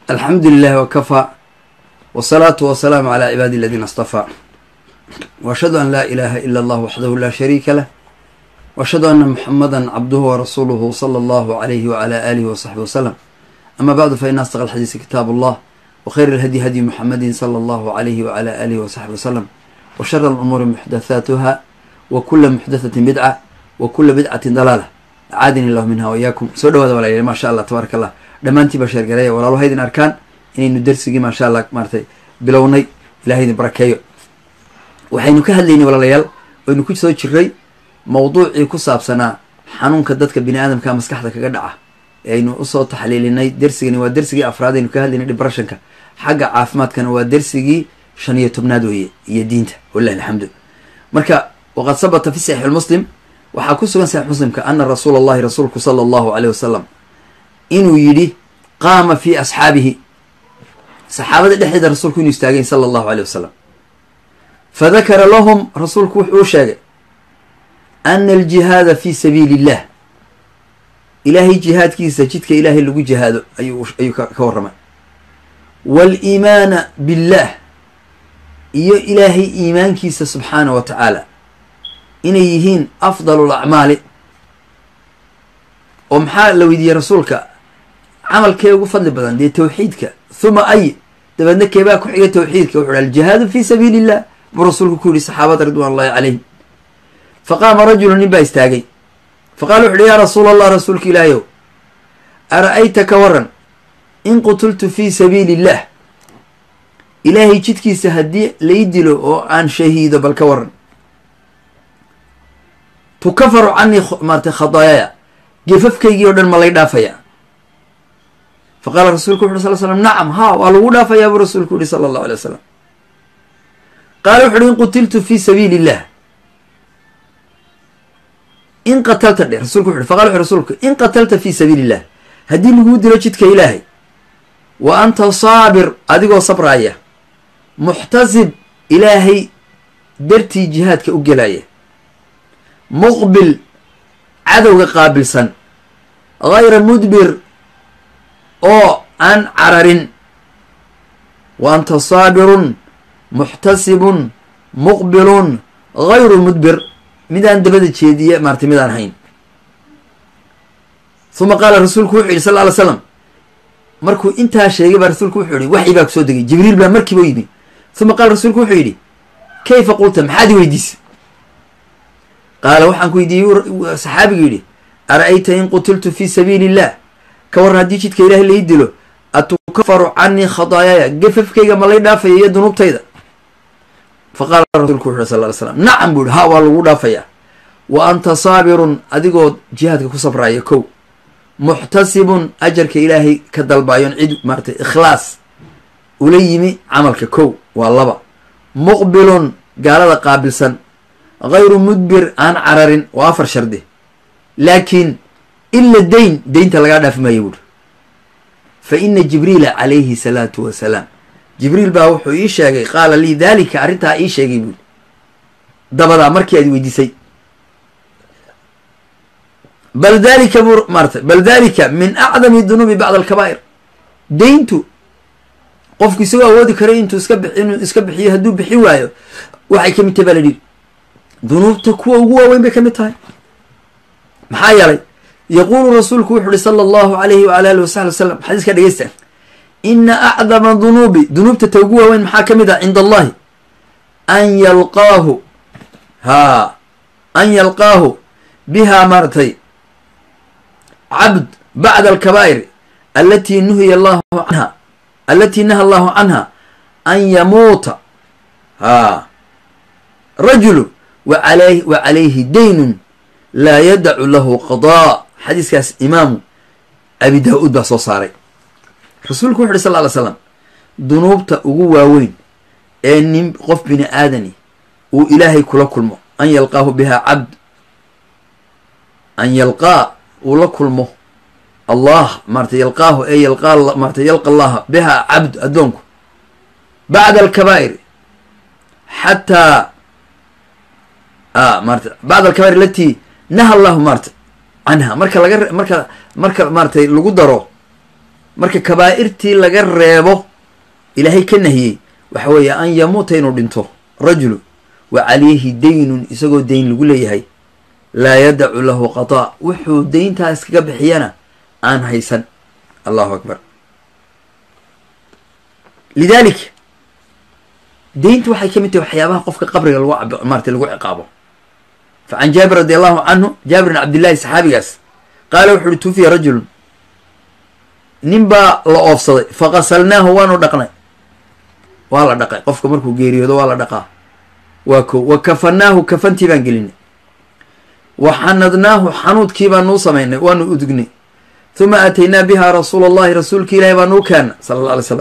alxamdu lilahi wakafaa wsalaatu wasalaamu calaa cibaadi aladiina astafaa washhadu an laa ilaaha ila allah waxdahu laa shariika lah washhadu ana muxamada cabduhu warasuuluhu sala allahu alayhi wala alihi wasaxbi wasalam ama bacdu fa ina asdaq alxadiisi kitaab allah wkhayr alhadyi hadyi muxamadi sala allahu alayhi wala alihi wasaxbi wasalam wa shara alumuuri muxdathaatuha wa kula muxdathatin bidca wa kula bidcatin dalaala acaadini illahu minha wayaakum soo dhawaada walayaal maasha allah tabaaraka allah dhammaantiin baa sheergareeya walaalo haydin arkaan inaynu darsigii maasha allah maaratay bilownay ilahay idin barakeeyo waxaynu ka hadlaynay walaalayaal waynu ku soo jiray mawduucii ku saabsanaa xanuunka dadka bini aadamka maskaxda kaga dhaca aynu usoo taxliilinay dersigani waa dersigii afraad aynu ka hadlaynay debrashanka xagga caafimaadkana waa dersigii shan iyo tobnaad weeye iyo diinta walilahi alxamdu marka waqad sabata fi saxiix lmuslim waxaa ku sugan saxiix muslimka ana rasuula allahi rasuulku sala allahu aleyh wasalam inuu yidhi qaama fi asxaabihi saxaabada dhexdeeda rasuulku inuu istaagay sala allahu aleyh wasalam fadakara lahum rasuulku wuxuu u sheegay ana aljihaada fi sabiili illah ilaahay jihaadkiisa jidka ilaahay lagu jihaado ayuu ayuu ka warramay waaliimaana billah iyo ilaahay iimaankiisa subxaana wa tacaala inay yihiin afdalu lacmaali oo maxaa la weydiiyey rasuulka camalkee ugu fadli badan dee tawxiidka huma ay dabeedna keebaa ku xiga tawxiidka wuxu hi aljihaadu fi sabiili illah buu rasuulku ku yihi saxaabada ridwan allahi calayhim faqaama rajulu nin baa istaagay faqala wuxu uhi yaa rasuula allah rasuulka ilaahayow ara-ayta ka waran in qutultu fi sabiili illah ilaahay jidkiisa haddii lay dilo oo aan shahiido bal ka waran tukafaru canii maarata khadaayaya gefafkaygii o dhan ma lay dhaafaya fa qaala rasuulku wuxu uhi sal slam nacam ha waa lagu dhaafayaa buu rasuulku yihi sala allahu alay wasalam qaala wuxu uhi in qutiltu fi sabiili illah in qatalta dhe rasulku wuxu uhi faqala wuxu rasuulku in qatalta fi sabiili illah haddii laguu dilo jidka ilaahay wa anta saabir adigoo sabraaya muxtasib ilaahay dartii jihaadka u gelaya muqbil cadowga qaabilsan gayra mudbir oo aan cararin wa anta saabirun muxtasibun muqbilun gayru mudbir midaan dabada jeediye maaratay midaan hayn uma qaala rasuulku wuxuu yihi sal ly slam markuu intaa sheegay baa rasuulku wuxuu yihi waxyi baa kusoo degay jibriil baa markiiba u yimi uma qaala rasuulku wuxuu yidhi kayfa qulta maxaad i weydiisay qaala waxaan ku weydiiyey saxaabigu yidhi ara-ayta in qutiltu fi sabiili illah ka warran haddii jidka ilaahay lai dilo atukafaru canii khadaayaya gafafkayga ma lay dhaafaya iyo dunuubtayda fa qaala rasulku wuxu sal ly slam nacam buu yihi ha waa lagu dhaafayaa wa anta saabirun adigoo jihaadka ku sabraya kow muxtasibun ajarka ilaahay ka dalbaayon cid maaratay ikhlaas ula yimi camalka kow waa laba muqbilun gaalada qaabilsan gayru mudbir aan cararin waa afar shardi laakiin ila dayn deynta lagaa dhaafi maayo buuri fa ina jibriila calayhi salaatu wasalaam jibriil baa wuxuu ii sheegay qaala lii daalika arrintaa ii sheegay buuri dabadaa markii aad weydiisay bal dalika buu maarata bal dalika min acdami dunuubi bacda alkabaa'ir deyntu qofku isagoo awoodi karay intuu iska bi inuu iska bixiyo hadduu bixi waayo waxay kamid tahay baa la dhihi dunuubta kuwa ugu waaweyn bay kamid tahay maxaa yeelay yaquulu rasuulku wuxu uhi sala allahu alayhi waala alihi wasaxbi wasalam xadiiska dhegeysta ina acdama dunuubi dunuubta ta ugu waaweyn maxaa kamid ah cinda allahi an yalqaahu haa an yalqaahu biha maaratay cabd bacda alkabaa'ir alati nuhiya allahu canha alati naha allahu canha an yamuuta haa rajulu waala wa calayhi daynun laa yadacu lahu qadaa xadiiskaas imaamu abi daa-uud baa soo saaray rasuulku wuxu uhi sal ly slam dunuubta ugu waaweyn ee nin qof bini aadani uu ilaahay kula kulmo an yalqaahu biha cabd an yalqaa uu la kulmo allah maarata yalqaahu ee yalqaa maarata yalqa allaha biha cabd addoonku bacda alkabaa'ir xataa maarata bacda alkabaa'ir alati naha allahu maarata canha marka laga marka marka maaratay lagu daro marka kabaa'irtii laga reebo ilaahay ka nahiyey waxa weeye an yamuuta inuu dhinto rajulu wa calayhi daynun isagoo dayn lagu leeyahay laa yadacu lahu qadaa wuxuu dayntaa iskaga bixiyana aan haysan allahu akbar lidalik dayntu waxay ka mid tahay waxyaabaha qofka qabriga lagu cab maarata lagu ciqaabo fa can jaabir radi allahu canhu jaabir bin cabdillahi saxaabigaas qaala wuxu uhi tuufiya rajulun nin baa la oofsaday faqasalnaahu waanu dhaqnay waa la dhaqay qofka markuu geeriyoodo waa la dhaqaa waa ko wa kafanaahu kafantii baan gelinay wa xanadnaahu xanuudkii baan nuu samaynay waanu udugnay huma aataynaa biha rasuula allahi rasuulka ilaahi baa nuu keena sala alla alay slam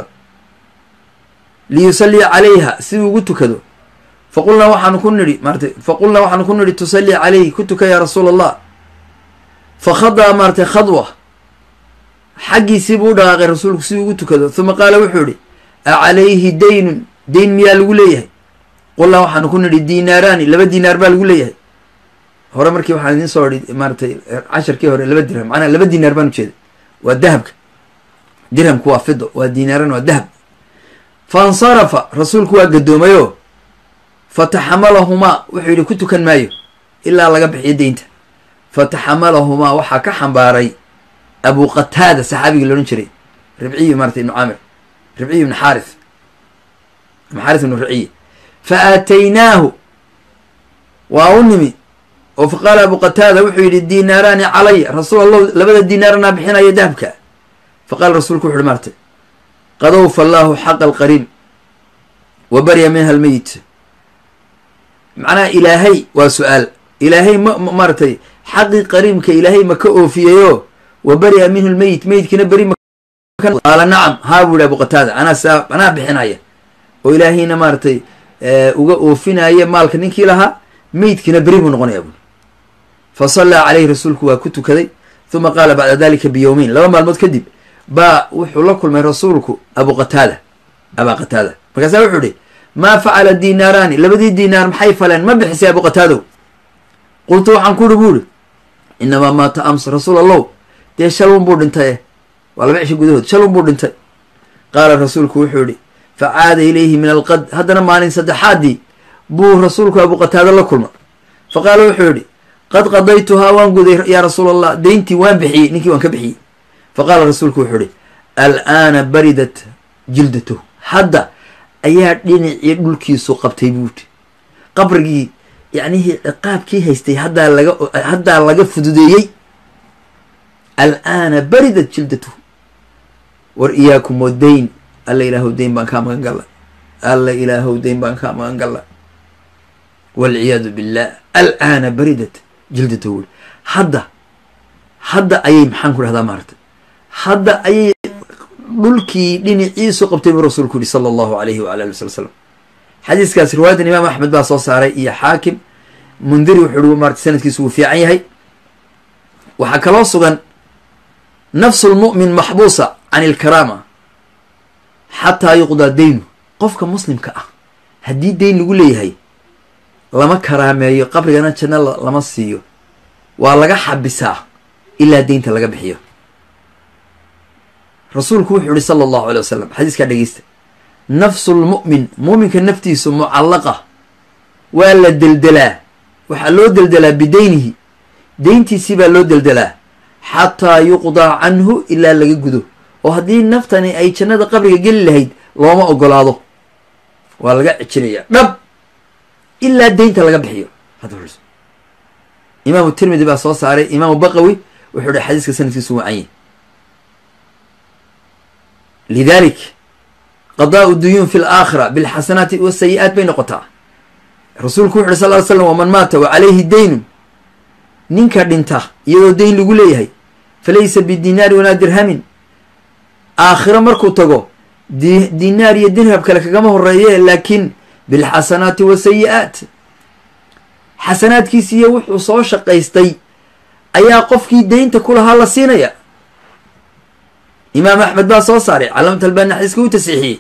liyusallia calayha si uu ugu tukado faqulnaa waxaanu ku nidhi maaratay faqulnaa waxaanu ku nidhi tusalli calayhi ku tuka yaa rasuula allah fakhadaa maaratay khadwa xaggiisii buu u dhaqaaqay rasuulku si uu ugu tukado huma qaala wuxuu idhi a calayhi daynun dayn miyaa lagu leeyahay qulnaa waxaanu ku nidhi diinaaraani laba diinaar baa lagu leeyahay hore markii waxaan idiin soo idhi maaratay casharkii hore laba dirham macnaha laba diinaar baan ujeeda waa dahabka dirhamku waa fido waa diinaaran waa dahab faاnsarafa rasuulku waa gadoomayo fataxamalahumaa wuxuu yidhi ku tukan maayo ilaa laga bixiyo deynta fataxamalahumaa waxaa ka xambaaray abu qataada saxaabigii loodhan jiray ribciyi maarata ibnu caamir ribciyi ibnu xaarith ibnu xaarith ibnu ribciyi fa aataynaahu waa u nimi oo fa qaala abu qataada wuxuu yidhi diinaaraani calaya rasuul allah labada diinaaranaa bixinaya dahabka fa qaala rasuulku wuxu uhi maartay qad awfa allaahu xaqa alqariib wa barya minha almeyit macnaha ilaahay waa su-aal ilaahay ma maaratay xaqii qariibka ilaahay ma ka oofiyeyoo wa barya minhu lmeyit meyidkina beri qaala nacam haa buu yihi abu qataada anaa saa anaa bixinaya oo ilaahayna maaratay uga oofinaya maalka ninkii lahaa meydkina beri buu noqonaya buui fa sallaa caleyhi rasuulku waa ku tukaday huma qaala bacda dalika biyowmeyn laba maalmood kadib baa wuxuu la kulmay rasuulku abu qataada abaa qataada markaasaa wuxuu ihi maa facala diinaaraani labadii diinaar maxay faleen ma bixisay abu qataadow qultu waxaan ku ihi bu ihi inamaa maata ams rasuul allow dee shalun buu dhintay waa laba cisho gudahood shalun buu dhintay qaala rasuulku wuxuu yihi fa caada ilayhi min alqad haddana maalin saddexaadii buu rasuulku abu qataada la kulma fa qaala wuxuu yihi qad qadaytuhaa waan guday yaa rasuul allah deyntii waan bixiyey ninkii waan ka bixiyey fa qaala rasuulku wuxuu ihi alaana baridat jildatuh hadda ayaa dhinacii dhulkiisu qabtay buuti qabrigii yacnihii ciqaabkii haystay haddaa laga haddaa laga fududeeyey alaana baridat jildatuh war iyaakum wadayn alla ilaahow dayn baan kaa magan galla alla ilaahow dayn baan kaa magan galla walciyaadu billah alaana baridat jildatuh wuri hadda hadda ayay maxaan ku dhahdaa maaragtay hadda ayay dhulkii dhinaciisu qabtay buu rasuulku yihi sala allahu alayhi waala ali wasali slam xadiiskaas riwaayadan imaam axmed baa soo saaray iyo xaakim mundiri wuxuu uhi marata sanadkiisu wuu fiican yahay waxaa kaloo sugan nafsu lmu'min maxbuusa can ilkaraama xataa yuqdaa daynu qofka muslimka ah haddii dayn lagu leeyahay lama karaameeyo qabrigana janno lama siiyo waa laga xabisaa ilaa deynta laga bixiyo rasuulku wuxuu yihi sala allahu alay wasalam xadiiskaa dhegeysta nafsu lmu'min muuminka naftiisu mucallaqa waa la deldelaa waxaa loo deldelaa bideynihi deyntiisii baa loo deldelaa xataa yuqdaa canhu ilaa laga gudo oo haddii naftani ay jannada qabriga geli lahayd looma ogolaado waa laga cijinayaa dhab ilaa deynta laga bixiyo imaamu tirmidi baa soo saaray imaamu baqawi wuxuu hi xadiiska sanadkiisu wacanye lidalik qadaau duyuun fi laakhira bilxasanaati wasayi-aat bay noqotaa rasuulku wuxu uhi sal ly slam waman maata wa calayhi daynun ninka dhinta iyadoo dayn lagu leeyahay falaysa bidinaari walaa dirhamin aakhiro markuu tago di dinaar iyo dirham kale kagama horeeye laakiin bilxasanaati wasayi-aat xasanaadkiisi iyo wuxuu soo shaqaystay ayaa qofkii deynta ku lahaa la siinaya imaam axmed baa soo saaray calaamat albani xadiiska u tasiixiyey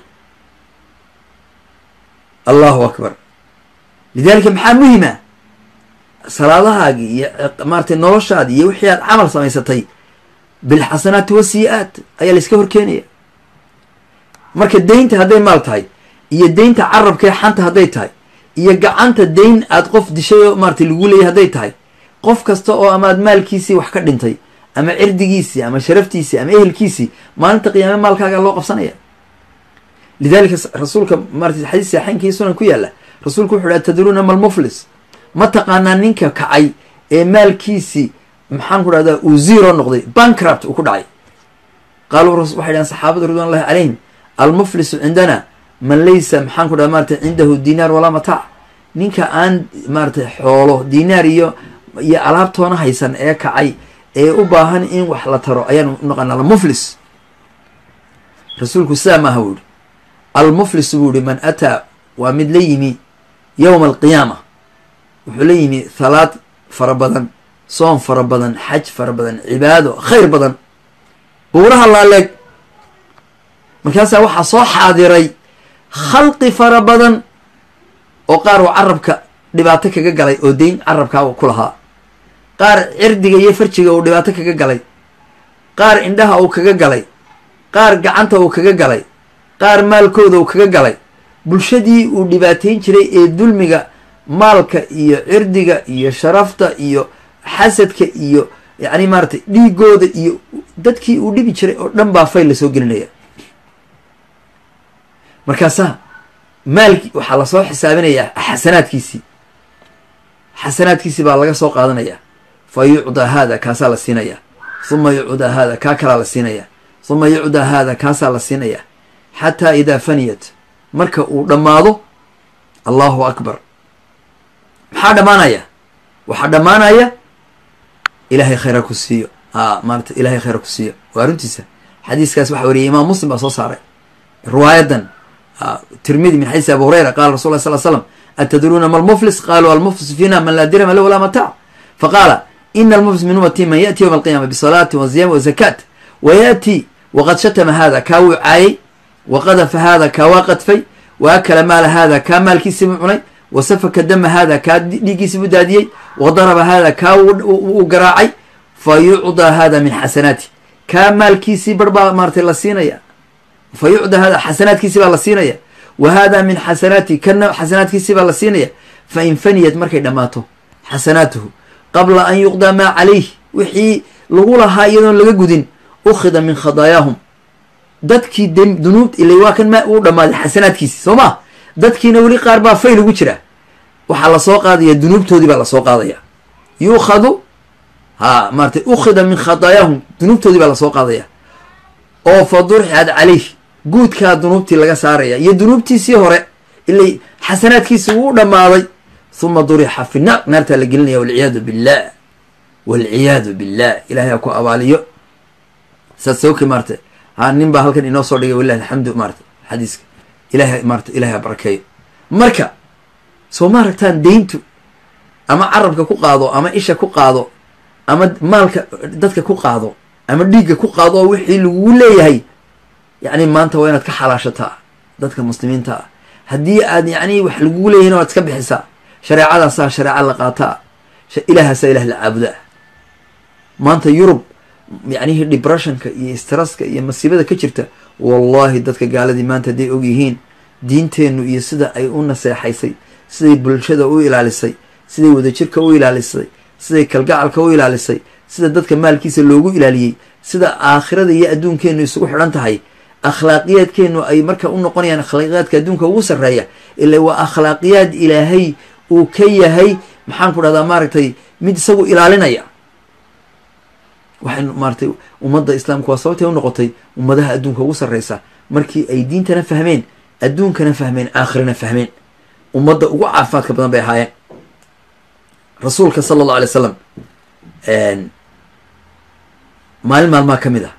allahu akbar lidalika maxaa muhima salaadahaagii iyo maaratay noloshaadii iyo wixii aad camal samaysatay bilxasanaati wasiyi-aat ayaa la iska horkeenaya marka deynta hadday maal tahay iyo deynta carabkee xanta hadday tahay iyo gacanta deyn aad qof dishay oo maaratay lagu leeyay hadday tahay qof kasta oo amaad maalkiisii wax ka dhintay ama cirdigiisii ama sharaftiisii ama ehelkiisii maalinta qiyaame maalkaaga loo qabsanaya lidalika rasuulka maarata xadiis saxeynkii sunan ku yaalla rasuulku wuxu uhi atadruuna malmuflis ma taqaanaa ninka kacay ee maalkiisii maxaan ku dhahdaa uu zero noqday bankrupt uu ku dhacay qaaluu waxay dhahan saxaabadu ridwan llahi calayhim almuflisu cindana man laysa maxaan ku dhaha maratay cindahu dinaar walaa mataac ninka aan maaratay xoolo dinaar iyo iyo alaabtoona haysan ee kacay ee u baahan in wax la taro ayaan unaqaana almuflis rasuulku sidaa maaha buu yihi almuflis buu yihi man ataa waa mid la yimi yowma alqiyaama wuxuu la yimi thalaad fara badan soon fara badan xaj fara badan cibaado khayr badan buuraha laaleeg markaasaa waxaa soo xaadiray khalqi fara badan oo qaar uu carabka dhibaato kaga galay oo deyn carabkaa ku lahaa qaar cirdiga iyo farjiga uu dhibaato kaga galay qaar indhaha uu kaga galay qaar gacanta uu kaga galay qaar maalkooda uu kaga galay bulshadii uu dhibaateyn jiray ee dulmiga maalka iyo cirdiga iyo sharafta iyo xasadka iyo yacni maaratay dhiigooda iyo dadkii uu dhibi jiray oo dhan baa fayl lasoo gelinaya markaasaa maalki waxaa lasoo xisaabinayaa xasanaadkiisii xasanaadkiisii baa laga soo qaadanayaa fa yucdaa haada kaasaa la siinayaa huma yucdaa haada kaa kalaa la siinayaa huma yucdaa haada kaasaa la siinayaa xataa idaa faniyat marka uu dhammaado allahu akbar maxaa dhammaanaya waxaa dhammaanaya ilaahay khayra ku siiyo a maarata ilahay khayra ku siiyo waa runtiisa xadiiskaas waxaa wariyay imaam muslim baa soo saaray riwaayadan tirmidi min xadiisi abu hurayra qala rasul lla sl slam atadruuna ma almuflis qaluu almuflis fiina man laa dirama lah walaa mataac faqaala ina almuflis min ummati man yaأti ywma alqiyama bisalaati waziyami wazakaat wayaأti waqad shatama hada kaa wuu caayay waqadafa hada kaa waa qadfay waakala maala hada kaa maalkiisibuu cunay wasafaka dama hada kaa dhiiggiisibuu daadiyey wadaraba hada kaa uu garaacay fa yucdaa hada min xasanaati kaa maalkiisii bar baa maaratay la siinaya fa yucdaa hada xasanaadkiisii baa la siinaya wa hada min xasanaati kana xasanaadkiisii baa la siinaya fa in faniyat markay dhammaato xasanaatuhu qabla an yuqdaa maa calayh wixii lagu lahaa iyadoon laga gudin ukhida min khadaayaahum dadkii dunuub ila waa kan ma uu dhammaaday xasanaadkiisi soo ma dadkiina weli qaar baa fayl ugu jira waxaa lasoo qaadaya dunuubtoodii baa lasoo qaadaya yuukhadu ha maaratay ukhida min khadaayaahum dunuubtoodii baa lasoo qaadaya oo fa durxad calayh guudkaa dunuubtii laga saaraya iyo dunuubtiisii hore ilay xasanaadkiisi wuu dhammaaday huma durixa fi naar naartaa la gelinaya walciyaadu billah walciyaadu billah ilahay ha ku abaaliyo saad sawki maarata ha nin baa halkan inoo soo dhigay walilahi alxamdu maarata xadiiska ilahay maarata ilahay ha barakeeyo marka soo ma aragtaan deyntu ama carabka ku qaado ama isha ku qaado ama maalka dadka ku qaado ama dhiigga ku qaado oo wixii lagugu leeyahay yacni maanta waa inaad ka xalaashataa dadka muslimiinta ah haddii aad yacni wax lagugu leeyahin waad iska bixisaa shareecadaasaa shareeca la qaataa ilaahaasaa ilah la caabudaa maanta yurub yacnihi depressionka iyo stresska iyo masiibada ka jirta wallahi dadka gaaladii maanta hadday og yihiin diinteennu iyo sida ay u naseexaysay siday bulshada u ilaalisay siday wadajirka u ilaalisay siday kalgacalka u ilaalisay sida dadka maalkiisa loogu ilaaliyey sida aakhirada iyo adduunkeennu isugu xidhan tahay akhlaaqiyaadkeennu ay marka u noqonayaan akhlaaqiyaadka adduunka ugu sarreeya ila waa akhlaaqiyaad ilaahay uu ka yahay maxaan ku dhahdaa maaragtay mid isagu ilaalinaya waxay maaratay ummadda islaamku waa sababtay u noqotay ummadaha adduunka ugu sarreysa markii ay diintana fahmeen adduunkana fahmeen aakhirana fahmeen ummadda ugu caafimaadka badan bay ahaayeen rasuulka sala allahu alay slam maalin maalmaha ka mid ah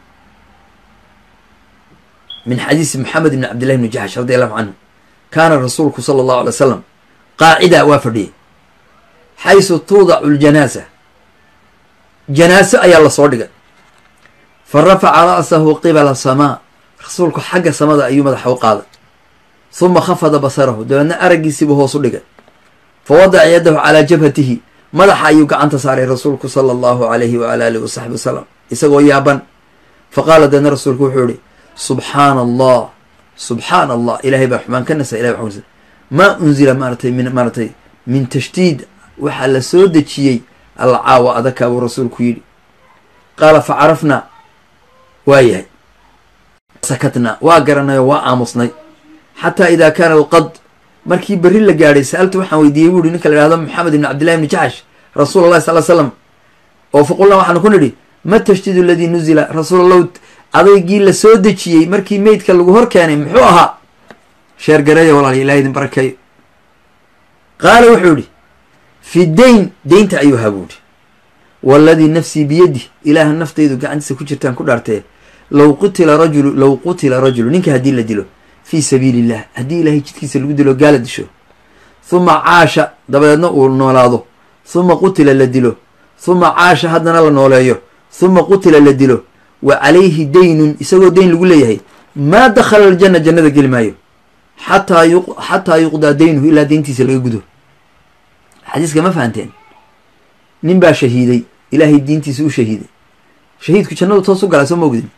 min xadiisi moxamed ibni cabdillahi bni jaxsh radi allahu canhu kaana rasuulku sala allahu alay wasalam qaacida waa fadhiyay xaysu tuudacu ljanaasa janaaso ayaa lasoo dhigay fa rafaca ra'sahu qibala samaa rasuulku xagga samada ayuu madaxa u qaaday huma khafada basarahu dabeedna araggiisiibuu hoos u dhigay fa wadaca yadahu calaa jabhatihi madaxa ayuu gacanta saaray rasuulku sala allahu alayhi waala alihi wasaxbi wasalam isagoo yaaban fa qaala deedna rasuulku wuxuu ihi subxaana allah subxaana allah ilahay baa xumaan ka nasa ilahay baa maa unzila maaratay min maaratay min tashdiid waxaa la soo dejiyey alla caawa adaka buu rasuulku yidhi qaala fa carafnaa waa yahay sakatnaa waa garanayoo waa aamusnay xataa idaa kaana alqad markii berri la gaadhay sa'altu waxaan weydiiyey bu uhi ninka la ihahdo maxamed ibni cabdillahi ibni jaxsh rasuul allahi sal slam oo faqulnaa waxaanu ku nidhi ma tashdiidu aladii nuzila rasuul allahu adaygii la soo dejiyey markii meydka lagu hor keenay muxuu ahaa sheer gareeya walaal ilahay idin barakeeyo qaala wuxuu idhi fi dayn deynta ayuu ahaa buu idhi waaladii nafsii biyadih ilaaha naftaydu gacantiisa ku jirtaan ku dhaartee low qutila rajulu low qutila rajulu ninka haddii la dilo fii sabiili illah haddii ilaahay jidkiisa lagu dilo gaala disho huma caasha dabadeedna uu noolaado huma qutila la dilo huma caasha haddana la nooleeyo huma qutila la dilo wa calayhi daynun isagoo dayn lagu leeyahay maa dakhala aljanna jannada geli maayo xataa yu xataa yuqdaa daynuhu ilaa deyntiisa laga gudo xadiiska ma fahanteen nin baa shahiiday ilaahay diintiisa u shahiiday shahiidku jannadu toos u galaa soo ma ogdin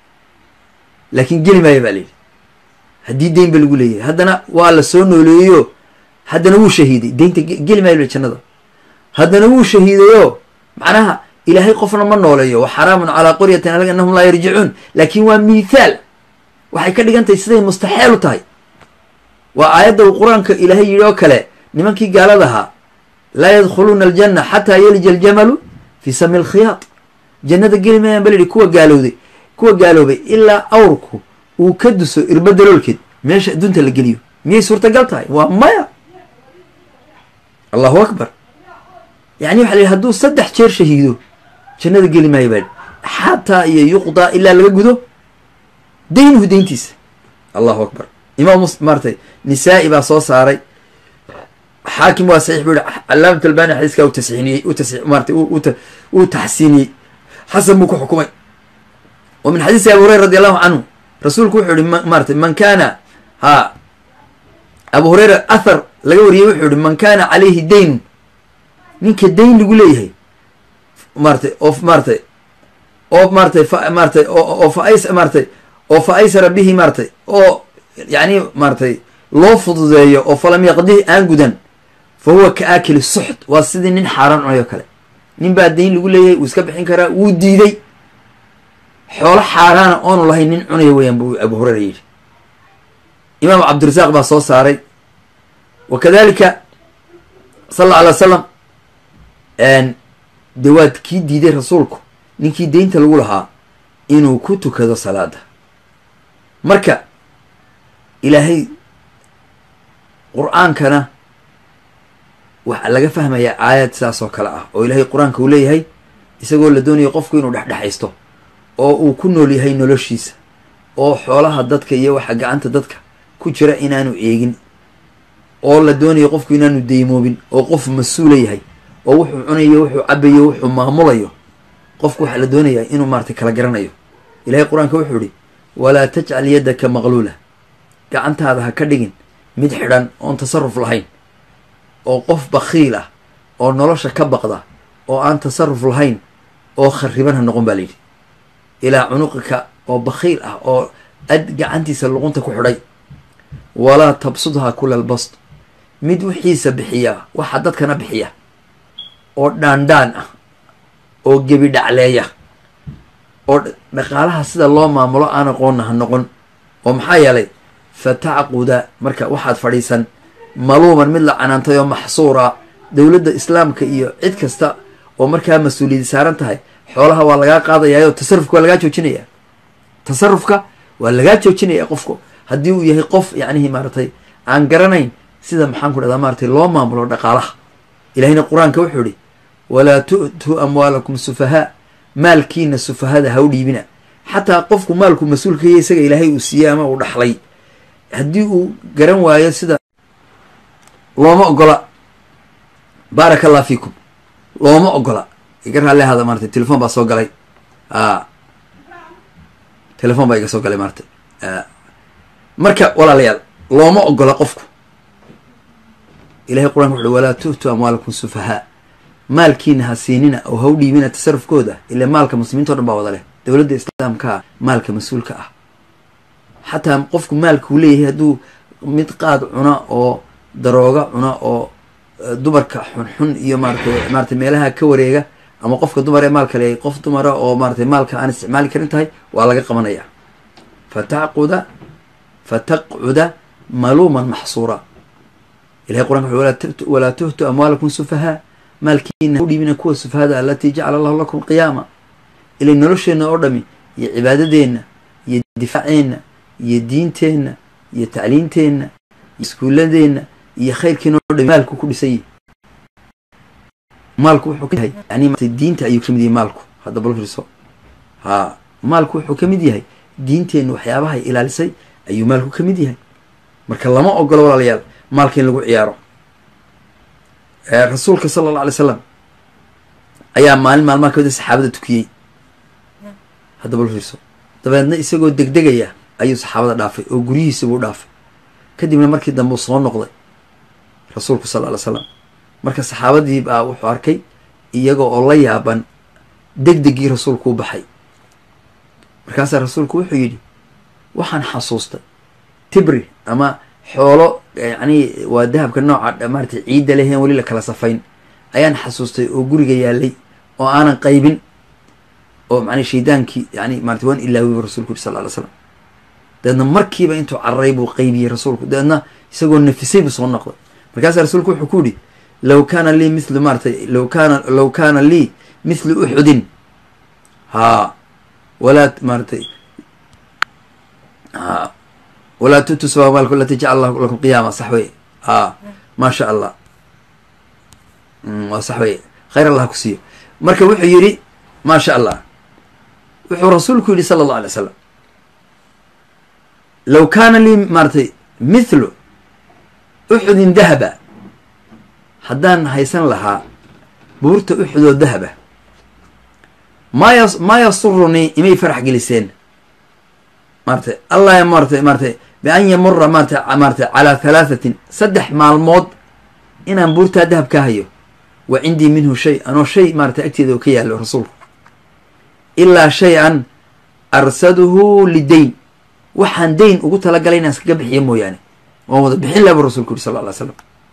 laakiin geli maayo baa layidhi haddii deyn ba lagu leeyahay haddana waa la soo nooleeyeyo haddana wuu shahiiday deynta geli maayo jannada haddana wuu shahiidayoo macnaha ilaahay qofna ma nooleeyo wa xaraamun calaa qoryatin alag annahum laa yarjicuun laakiin waa mithaal waxay ka dhigan tahay siday mustaxeel u tahay waa aayadda uu qur-aanka ilaahay yidhi oo kale nimankii gaaladahaa laa yadkhuluuna aljanna xataa yalija aljamalu fii sami alkhiyaad jannada geli maayaan ba la yidhi kuwa gaalowday kuwa gaaloobay ilaa awrku uu ka duso irba daloolkeed meesha adduunta la geliyo miyay suurtagal tahay waa maya allahu akbar yani waxa la yidhi hadduu saddex jeer shahiido jannada geli maayo baa xataa iyo yuqdaa ilaa laga gudo daynuhu deyntiisa allahu akbar imaam mus maaratay nisaa-i baa soo saaray xaakim waa saxiix buu yihi calaamat albani xadiiskaa u tasxiiniyey u tas maratay uu taxsiiniyey xasan buu ku xukumay wa min xadiisi abi hureyra radi allahu canhu rasuulku wuxuu yihi maaratay man kaana ha abu hureyra athar laga wariyey wuxuu yihi man kaana calayhi daynun ninka dayn lagu leeyahay maaratay oo maaratay oo maaratay fa maaratay oo fa ays maaratay oo fa aysara bihi maaratay oo yacni maaratay loo fududeeyo oo falam yaqdihi aan gudan fa huwa ka aakili suxt waa sidii nin xaaraan cunay oo kale nin baa dayn lagu leeyahay wuu iska bixin karaa wuu diiday xoolo xaaraana oonu lahayn nin cunaya weeyaan buu abu hureyra yidhi imaam cabdirasaaq baa soo saaray wa kadalika sal alla alay wasalam dee waad kii diiday rasuulku ninkii deynta lagu lahaa inuu ku tukado salaada marka ilaahay qur-aankana waxaa laga fahmayaa aayad sidaas oo kale ah oo ilaahay qur-aanka uu leeyahay isagoo la doonayo qofku inuu dhexdhexaysto oo uu ku nool yahay noloshiisa oo xoolaha dadka iyo waxa gacanta dadka ku jira inaanu eegin oo la doonayo qofku inaanu deymoobin oo qof mas-uula yahay oo wuxuu cunayo wuxuu cabayo wuxuu maamulayo qofku waxaa la doonayaa inuu maaratay kala garanayo ilahay qur-aanka wuxuu ihi walaa tajcal yaddaka maqluula gacantaada ha ka dhigin mid xidhan oon tasaruf lahayn oo qof bakhiil ah oo nolosha ka baqda oo aan tasaruf lahayn oo khariban ha noqon baa layidhi ilaa cunuqika oo bakhiil ah oo ad gacantiisa luqunta ku xidhay walaa tabsudhaa kula albast mid wixiisa bixiya waxa dadkana bixiya oo dhaandhaan ah oo gebi dhacleeya oo dhaqaalaha sida loo maamulo aan aqoonna ha noqon oo maxaa yeelay fa tacquda marka waxaad fadhiisan maluuman mid la canaantay oo maxsuura dowladda islaamka iyo cid kasta oo markaa mas-uuliyadi saaran tahay xoolaha waa lagaa qaadayaayoo tasarufka waa lagaa joojinaya tasarufka waa lagaa joojinaya qofku haddii uu yahay qof yacnihi maaratay aan garanayn sida maxaan ku dhahdaa maaratay loo maamulo dhaqaalaha ilahina qur-aanka wuxuu ihi walaa tu'tuu amwaalakum sufahaa maalkiina sufahada ha u dhiibina xataa qofku maalku mas-uulkaya isaga ilaahay uu siiyey ama uu dhaxlay haddii uu garan waayo sida looma ogola baaraka allah fiikum looma ogola iga raalli ahada maratay telefon baa soo galay a telefon baa iga soo galay maratay marka walaalayaal looma ogola qofku ilahay qur-anka wuxuui walaa tu'tuu amwaalakum sufahaa maalkiina ha siinina oo ha u dhiibina tasarufkooda ila maalka muslimiinta o dhan baa wada leh dowladda islaamkaa maalka mas-uulka ah xataa qofku maalkuu leeyahay hadduu mid qaad cuna oo darooga cuna oo dumarka xunxun iyo maaratay maaratay meelaha ka wareega ama qofka dumar ee maalka leeyahay qof dumara oo maaratay maalka aan isticmaali karin tahay waa laga qabanaya fatacquda fataqcuda maluuman maxsuura ilahay qur'anka wuxuu walaa tuhtu amwaalakum sufahaa maalkiina udhiibina kuwa sufahada alatii jacala allahu lakum qiyaama ilay nolosheenna oo dhami iyo cibaadadeenna iyo difaaceenna iyo diinteenna iyo tacliinteenna iyo iskuuladeenna iyo khayrkiina o dhami maalku ku dhisan yihi maalku wuxuu kayahay yani diinta ayuu kamid yahay maalku hadda bal fiirso ha maalku wuxuu kamid yahay diinteenna waxyaabahay ilaalisay ayuu maalku kamid yahay marka lama ogolo walaalayaal maalka in lagu ciyaaro rasuulka sala alla alay slam ayaa maalin maalmaha kamida saxaabada tukiyey hadda bal fiirso dabeedna isagoo degdegaya ayuu saxaabada dhaafay oo guryihiisa buu dhaafay kadibna markii dambe uu soo noqday rasuulku sal ly slam marka saxaabadii baa wuxuu arkay iyagoo oo la yaaban degdegii rasuulku u baxay markaasaa rasuulku wuxuu yidhi waxaan xasuustay tibri ama xoolo yacni waa dahabka nooca maaratay ciidda leheen weli la kala safayn ayaan xasuustay oo guriga yaalay oo aanan qaybin oo macnaa shaydaankii yani maarata waan ilaawiy bu rasulku yiri sal ly slam dabeedna markiiba intuu cararay buu qaybiyey rasuulku dabeedna isagoo nafisay buu soo noqday markaasaa rasuulku wuxuu ku yidhi low kaana lii mithlu maaratay low kaana low kaana lii mithlu uxudin haa walaa maaratay ha walaa tutu sabamaalku alati jacala allahu lakum qiyaama sax wey ha maa sha allah waa sax wey khayr allah ku siiyo marka wuxuu yidhi maa sha allah wuxuu rasuulku yidhi sala allah alay slam low kaana lii maaratay mithlu uxudin dahaba haddaan haysan lahaa buurta uxudoo dahaba maa ya maa yasurunii imay farax geliseen maaratay allah maaratay maaratay bian yamura maarata maaratay calaa halaathatin saddex maalmood inaan buurtaa dahab ka hayo wa cindii minhu shay anoo shay maaratay agteeda oo ka yaalo rasuulku ilaa shay-an arsaduhu lidayn waxaan dayn ugu talagalay inaan iskaga bixiyo mooyaane waan wada bixin laha bu rasulku yuri sal lla alay slam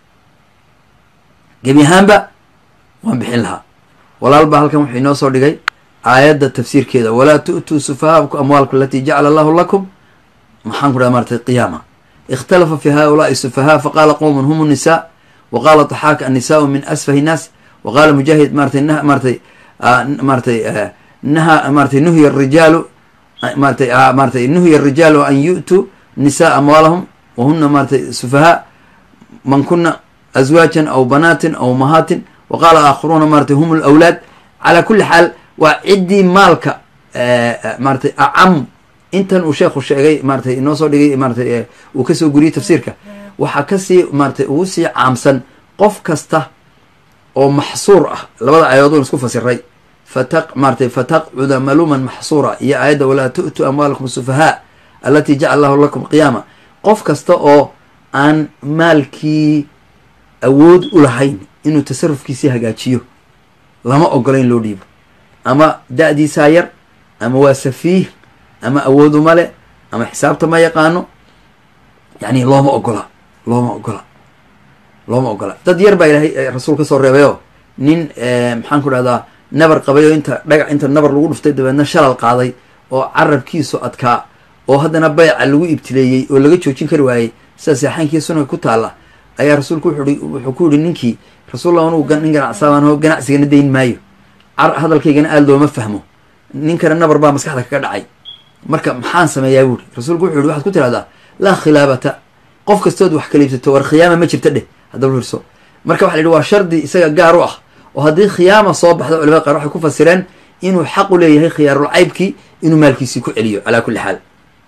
gebi ahaanba waan bixin lahaa walaal baa halkan wuxuu inoo soo dhigay aayadda tafsiirkeeda walaa tu'tuu sufahaaku amwaalku alatii jacala allahu lakum maxaan ku dhaha maaratay qiyaama ikhtalafa fi haulaai sufahaa faqaala qowmun hum nnisaa wa qaala taxaak annisaau min asfahi nnaas wa qaala mujaahid maaratay maaratay maaratay naha maaratay nuhiya arijaalu maaratay maaratay nuhiya arijaalu an yu'tuu nisaa amwaalahum wahuna maaratay sufahaa man kuna azwaajan aw banaatin aw mahaatin wa qaala aakharuuna maaratay hum lawlaad calaa kulli xaal waa ciddii maalka maaratay acam intan uu sheekhu sheegay maaratay inoo soo dhigay maaratay uu kasoo guriyey tafsiirka waxaa kasii maaratay ugu sii caamsan qof kasta oo maxsuur ah labada aayadoon isku fasiray fataq maaratay fataqcuda maluuman maxsuura iyo aayadda walaa tu'tuu amwaalakum sufahaa alatii jacala allahu lakum qiyaama qof kasta oo aan maalkii awood u lahayn inuu tasarufkiisii hagaajiyo lama ogola in loo dhiibo ama da-diisaa yar ama waa safiih ama awooduma le ama xisaabta ma yaqaano yacni looma ogola looma ogola looma ogola dad yar baa ilaahay rasuul ka soo reebayoo nin maxaan ku dhahdaa nabar qabay oo inta dhagac inta nabar lagu dhuftay dabeedna shalal qaaday oo carabkiisu adkaa oo haddana bayca lagu ibtileeyey oo laga joojin kari waayey sida seexaankii sunanka ku taalla ayaa rasuulku wuxuui wuxuu ku yihi ninkii rasuullah anugu nin ganacsaabaan ganacsigana dayn maayo hadalkaygana aada looma fahmo ninkana nabar baa maskaxda kaga dhacay marka maxaan sameeyaa buuri rasuulku wuxuu yihi waxaad ku tirahdaa laa khilaabata qof kastood wax kaliibsato war khiyaama ma jirta dheh haddaba hirso marka waxa la yihi waa shardi isaga gaar u ah oo haddii khiyaama soo baxda culamada qaar waxay ku fasireen inuu xaq u leeyahay khiyaarul caybkii inuu maalkiisii ku celiyo calaa kulli xaal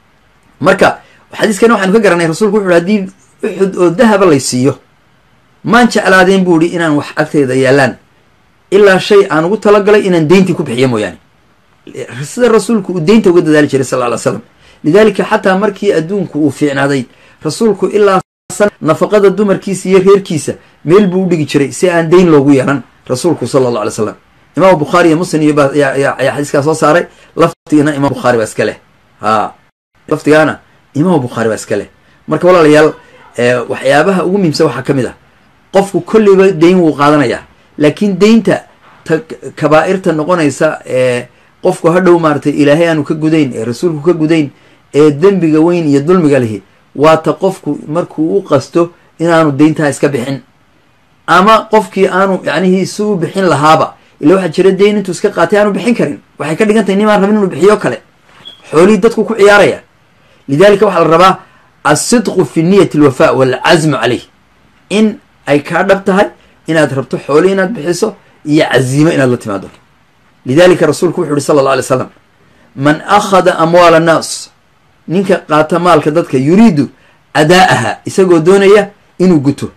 marka xadiiskana waxaanu ka garanay rasuulku wuxu haddii uxud oo dahaba lay siiyo maan jeclaadeen buu ihi inaan wax agteyda yaalaan ilaa shay aan ugu talagalay inaan deyntii ku bixiyo mooyaane sida rasuulku uu deynta uga dadaali jiray sal ly slam lidaalika xataa markii adduunku uu fiicnaaday rasuulku ilaa nafaqada dumarkiisa iyo reerkiisa meel buu u dhigi jiray si aan deyn loogu yeelan rasuulku sala allah alay slam imaam bukhaari iyo muslim iyo ayaa xadiiskaa soo saaray laftigana imaam bukhaari baa iska leh ha laftigaana imaam bukhaari baa iska leh marka walaalayaal waxyaabaha ugu muhiimsan waxaa ka mid ah qofku kolleyba dayn wuu qaadanayaa laakiin daynta ta kabaa'irta noqonaysa ee qofku hadhow maaratay ilaahay aanu ka gudayn ee rasuulku ka gudayn ee dembiga weyn iyo dulmiga lihi waa ta qofku markuu u qasto inaanu dayntaa iska bixin ama qofkii aanu yacnihii si u bixin lahaaba ila waxaa jira dayn intuu iska qaatay aanu bixin karin waxay ka dhigan tahay nimaan rabin inuu bixiyo kale xoolihii dadku ku ciyaaraya lidalika waxaa la rabaa alsidqu fi niyati alwafa waalcazmu caleyh in ay kaa dhab tahay inaad rabto xooli inaad bixiso iyo caziimo inaad la timaado lidalika rasuulku wuxu uhi sala alla alay slam man akhada amwaal annaas ninka qaata maalka dadka yuriidu adaa'aha isagoo doonaya inuu guto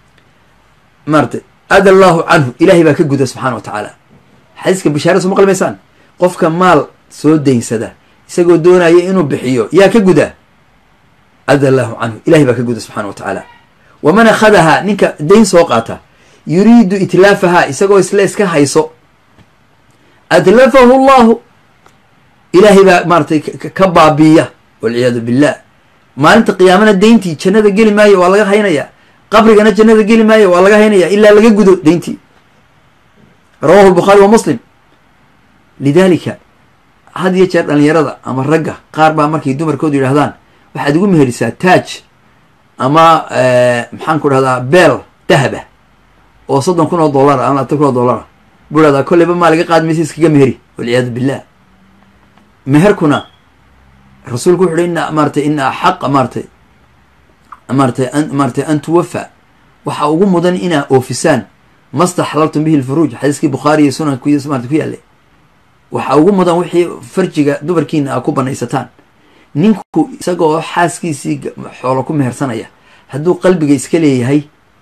maarata ada allahu canhu ilahay baa ka guda subxana wa tacaala xadiiska bishaara soo maqlimaysaan qofka maal soo daynsada isagoo doonaya inuu bixiyo yaa ka guda ada allahu canhu ilahay baa ka guda subxana wa tacaala waman akhadahaa ninka dayn soo qaata yuriidu itlaafahaa isagoo isle iska hayso adlafahu llahu ilaahay baa maaratay ka baabiiya walciyaadu billah maalinta qiyaamana dayntii jannada geli maayo waa laga haynaya qabrigana jannada geli maayo waa laga haynaya ilaa laga gudo dayntii rawahu lbukhaari wa muslim lidalika had iyo jeer dhalinyarada ama ragga qaar baa markay dumarkoodu yidhahdaan waxaad igu meherisaa taaj ama maxaan ku dhahdaa beel dahaba oo soddon kun oo dollara ama labaatan kun oo dollara buu dhahdaa kolleyba maa laga qaad maysa iskaga meheri walciyaadu billah meherkuna rasuulku wuxu uhi ina maaratay ina axaqa maaratay maaratay maaratay an tuwafa waxaa ugu mudan inaa oofisaan mastaxlaltum bihi lfuruuj xadiiskii bukhaari iyo sunan ku marata ku yaallay waxaa ugu mudan wixii farjiga dumarkiina aa ku banaysataan ninku isagoo xaaskiisii xoolo ku mehersanaya hadduu qalbiga iska leeyahay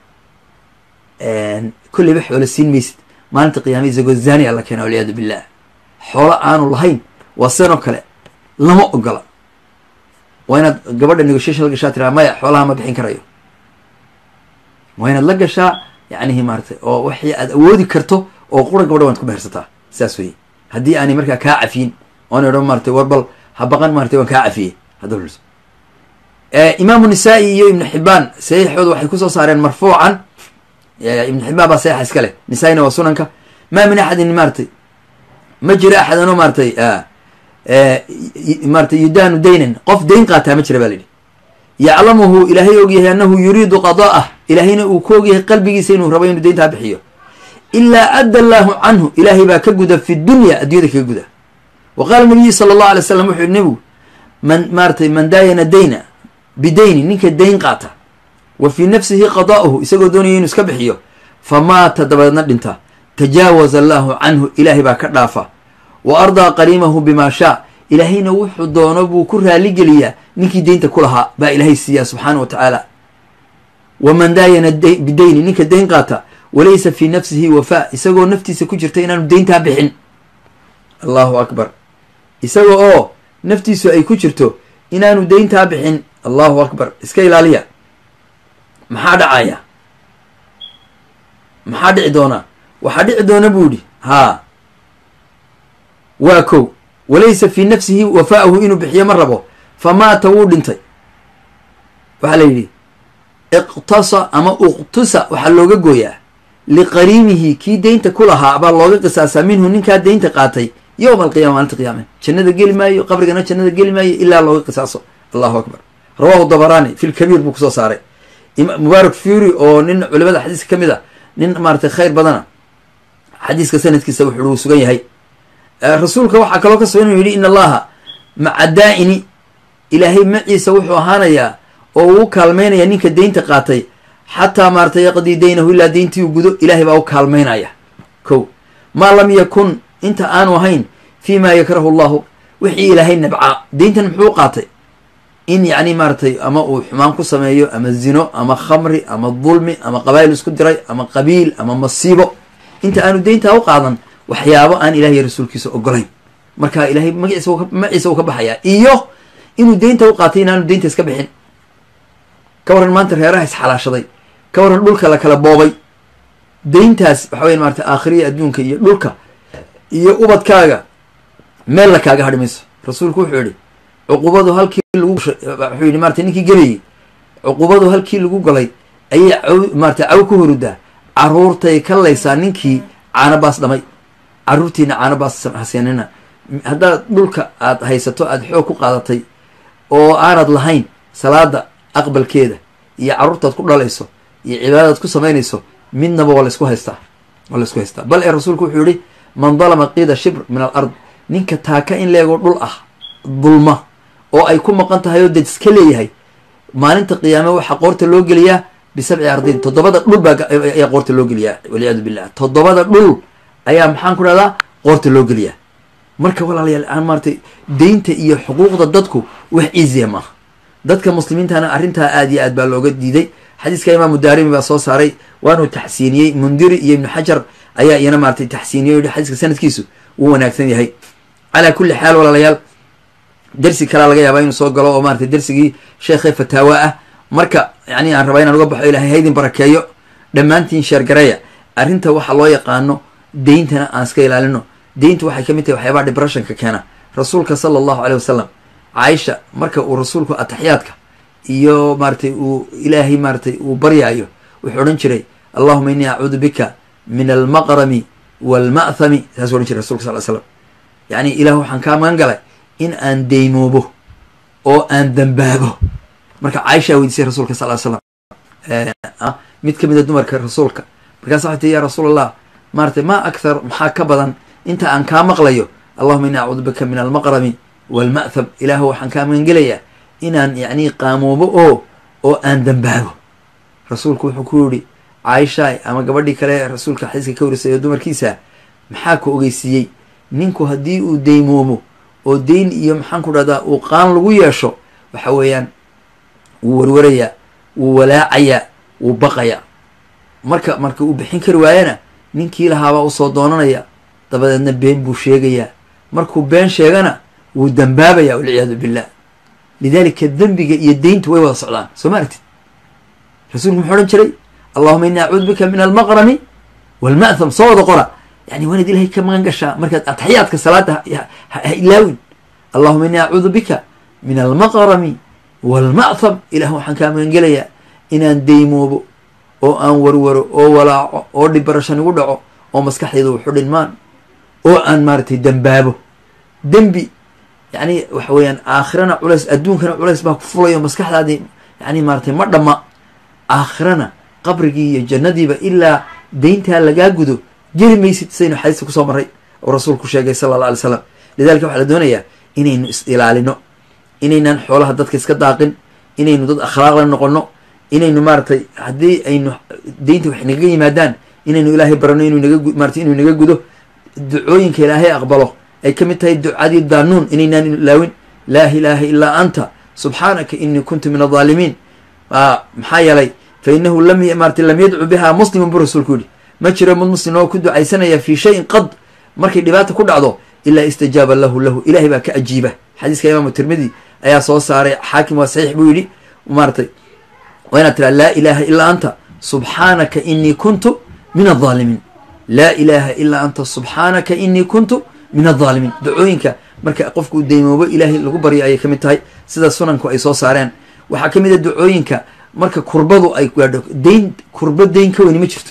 kolleyba xoolo siin maysid maalinta qiyaama isagoo zani alla keena walciyaadu billah xoolo aanu lahayn waa senoo kale lama ogola waa inaad gabadha negotiation la gashaa tiraa maya xoolaha ma bixin karayo waa inaad la gashaa yacnihi maaratay oo waxii aad awoodi karto oo qura gabadha waad ku mehersataa saas weye haddii aanay markaa kaa cafiyin oon idho maaratay war bal ha baqan maaratay waan kaa cafiyey hadda hulso imaamu nisaa-i iyo ibnu xibaan saxiixooda waxay kusoo saareen marfuucan ibnu xibaan baa saxiixa iska leh nisaa-ina waa sunanka maa min axadin maaratay ma jiro axadan oo maaratay maaratay yudaanu daynan qof dayn qaataa ma jira ba la yidhi yaclamuhu ilaahay ogyahay annahu yuriidu qada'ah ilaahayna uu ku ogyahay qalbigiisa inuu rabo inuu dayntaa bixiyo ilaa adda allaahu canhu ilaahay baa ka guda fi dunya addunyada kaga guda wa qaala nabiyu sala allahu alay slam wuxuu yihi nebigu man maaratay man daayana dayna bidayni ninka dayn qaata wa fii nafsihi qada'uhu isagoo doonaya inuu iska bixiyo fa maata dabadeedna dhinta tajaawaza allaahu canhu ilaahay baa ka dhaafa wa ardaa qariimahu bimaa shaa ilaahayna wuxuu doono buu ku raaligeliyaa ninkii deynta ku lahaa baa ilaahay siiyaa subxaana wa tacaala waman daayana bidayni ninka dayn qaata walaysa fii nafsihi wafaa isagoo naftiisa ku jirta inaanu deyntaa bixin allahu akbar isaga oo naftiisu ay ku jirto inaanu deyntaa bixin allahu akbar iska ilaaliya maxaa dhacaya maxaa dhici doonaa waxaa dhici doona buu idhi haa waa kow walaysa fii nafsihi wafaa'uhu inuu bixiyo ma rabo fa maata wuu dhintay waxaa la yidhi iqtasa ama uqtusa waxaa looga gooyaa liqariimihi kii deynta ku lahaa baa looga qisaasaa minhu ninkaa deynta qaatay yowma alqiyama maalinta qiyaame jannada geli maayo qabrigana jannada geli maayo ilaa looga qisaaso allahu akbar rawahu dabaraani fi lkabiir buu kusoo saaray mubaarak fury oo nin culimada xadiiska ka mid a nin maaratay khayr badana xadiiska sanadkiisa wuxuu uu sugan yahay rasuulka waxaa kaloo ka sugan inuu yidhi in allaha maca daa'ini ilaahay maciisa wuxuu ahaanayaa oo uu kaalmaynaya ninka deynta qaatay xataa maaratay yaqdii daynahu ilaa deyntii uu gudo ilaahay baa u kaalmaynaya ko maa lam yakun inta aanu ahayn fii ma yakrahu allahu wixii ilaahay nabcaa deyntan muxuu qaatay in yacni maaratay ama uu xumaan ku sameeyo ama zino ama khamri ama dulmi ama qabaayil isku diray ama qabiil ama masiibo inta aanu deyntaa u qaadan waxyaabo aan ilahay rasuulkiisa ogolayn marka ilahay magaciisa maciisa uu ka baxayaa iyo inuu deynta u qaatay inaanu deynta iska bixin ka waran maanta reeraha isxalaashaday ka waran dhulka la kala boobay deyntaas waxa weya maarata aakhiriya adduunka iyo dhulka iyo ubadkaaga meel la kaaga hadhi mayso rasuulku wuxuu yihi cuqubadu halkii lagu wuxuu yihi maratay ninkii gebayey cuqubadu halkii lagu galay ayay caw maratay caw ku hurudaa caruurtay ka laysaa ninkii caanabaas dhamay caruurtiina caanabaas haseenina haddaad dhulka aad haysato aada xoog ku qaadatay oo aanad lahayn salaada aqbalkeeda iyo carruurtaad ku dhalayso iyo cibaadadaad ku samaynayso midnaba waa laysku haystaa waa laysku haystaa bal ee rasuulku wuxuu yihi man dalama qiida shibr min al ard ninka taaka in leegoo dhul ah dulma oo ay ku maqan tahay oo dad iska leeyahay maalinta qiyaame waxaa qoorta loo geliyaa bisabci ardin toddobada dhul baa ayaa qoorta loo geliyaa walciyaadu billah toddobada dhul ayaa maxaan ku dhahdaa qoorta loo geliyaa marka walaalayaal aan maaratay deynta iyo xuquuqda dadku wax iisiya maaha dadka muslimiintana arrintaa aad iyo aad baa looga diiday xadiiska imaamu daarimi baa soo saaray waanuu taxsiiniyey mundiri iyo ibnu xajar ayaa iyana maaratay taxsiiniyey o yihi xadiiska sanadkiisu wuu wanaagsan yahay calaa kulli xaal walaalayaal dersi kalaa laga yaabaa inuu soo galo oo maratay dersigii sheekhe fataawa ah marka yani aan rabaa inaan uga baxo ilahay haydin barakeeyo dhammaantiin sheergareya arrinta waxaa loo yaqaano deyntana aan iska ilaalino deyntu waxay ka mid tahay waxyaabaha debreshonka keena rasuulka sala allahu aleyh wasalam caaisha marka uu rasuulku ataxiyaadka iyo maaratay uu ilaahay maaratay uu baryaayo wuxuu odhan jiray allahuma innii acuudu bika min almaqrami waalma'thami saasuu odhan jiray rasulka sal l slam yacni ilaah waxaan kaa magan galay in aan deymoobo oo aan dambaabo marka caaishaa weydiisay rasuulka sal l slam mid ka mid a dumarka rasuulka markaasa waxay tii ya rasuul allah maaratay ma akthar maxaa ka badan inta aan kaa maqlayo allahuma inni acuudu bika min almaqrami waalma'tham ilaahu waxaan kaa magangelayaa inaan yacni qaamoobo oo oo aan dambaabo rasuulku wuxuu ku yihi caaishaay ama gabadhii kale rasuulka xadiiska ka warisay oo dumarkiisa maxaa ku ogeysiiyey ninku haddii uu deymoomo oo deyn iyo maxaan ku dhahdaa uu qaan lagu yeesho waxa weeyaan wuu warwarayaa wuu walaacayaa wuu baqayaa marka marka uu bixin kari waayana ninkii lahaabaa usoo doonanaya dabadeedna been buu sheegayaa markuu been sheegana wuu dambaabaya walciyaadu billah lidalika dembiga iyo deyntu way wada socdaan soo ma aragtid rasuulku muxuu odhan jiray allahuma inni acuudu bika min almaqrami waalma'tham soo wada qora yani waanaad ilahay ka magan gashaa markaad ataxiyaadka salaada ha ilaawin allahuma inni acuudu bika min almaqrami waalma'tham ilah waxaan kaa magan gelayaa inaan deymoobo oo aan warwaro oo walaaco oo dhibarashan igu dhaco oo maskaxdayda wuxu dhinmaan oo aan maaratay dembaabo dembi yani waxa weeyaan aakhirana culays adduunkana culays baa ku fulayo maskaxdaadii yani maaratay ma dhamma aakhirana qabrigii iyo jannadiiba ilaa deyntaa lagaa gudo jeri maysid sidaynu xadiiska kusoo maray oo rasuulku sheegay sala alla alay slam lidalika waxaa la doonayaa inaynu is ilaalino inaynaan xoolaha dadka iska daaqin inaynu dad akhlaaqla noqono inaynu maaratay haddii aynu deynta wax nagaga yimaadaan inaynu ilaahay barano inuu naga maratay inuu naga gudo ducooyinka ilaahay aqbalo ay ka mid tahay ducadii daanuun inaynaan ilaawin laa ilaaha ilaa anta subxaanaka inii kuntu min adaalimiin maxaa yeelay fa inahu lam maratay lam yadcu biha muslimun buu rasuulku yihi ma jiro mid muslim oo ku ducaysanaya fii shayin qad markay dhibaata ku dhacdo ilaa istajaaba lahu lahu ilahay baa ka ajiiba xadiiska imaamu tirmidi ayaa soo saaray xaakim waa saxiix buu yidhi maaratay waa inaad tiraa laa ilaaha ilaa anta subxaanaka inii kuntu min adaalimiin laa ilaaha ilaa anta subxaanaka inii kuntu min adaalimiin dacooyinka marka qofku deymoobo ilaahay lagu baryo ayay ka mid tahay sida sunanku ay soo saareen waxaa ka mid a dacooyinka marka kurbadu ay gaadho deyn kurbo deyn ka weyni ma jirto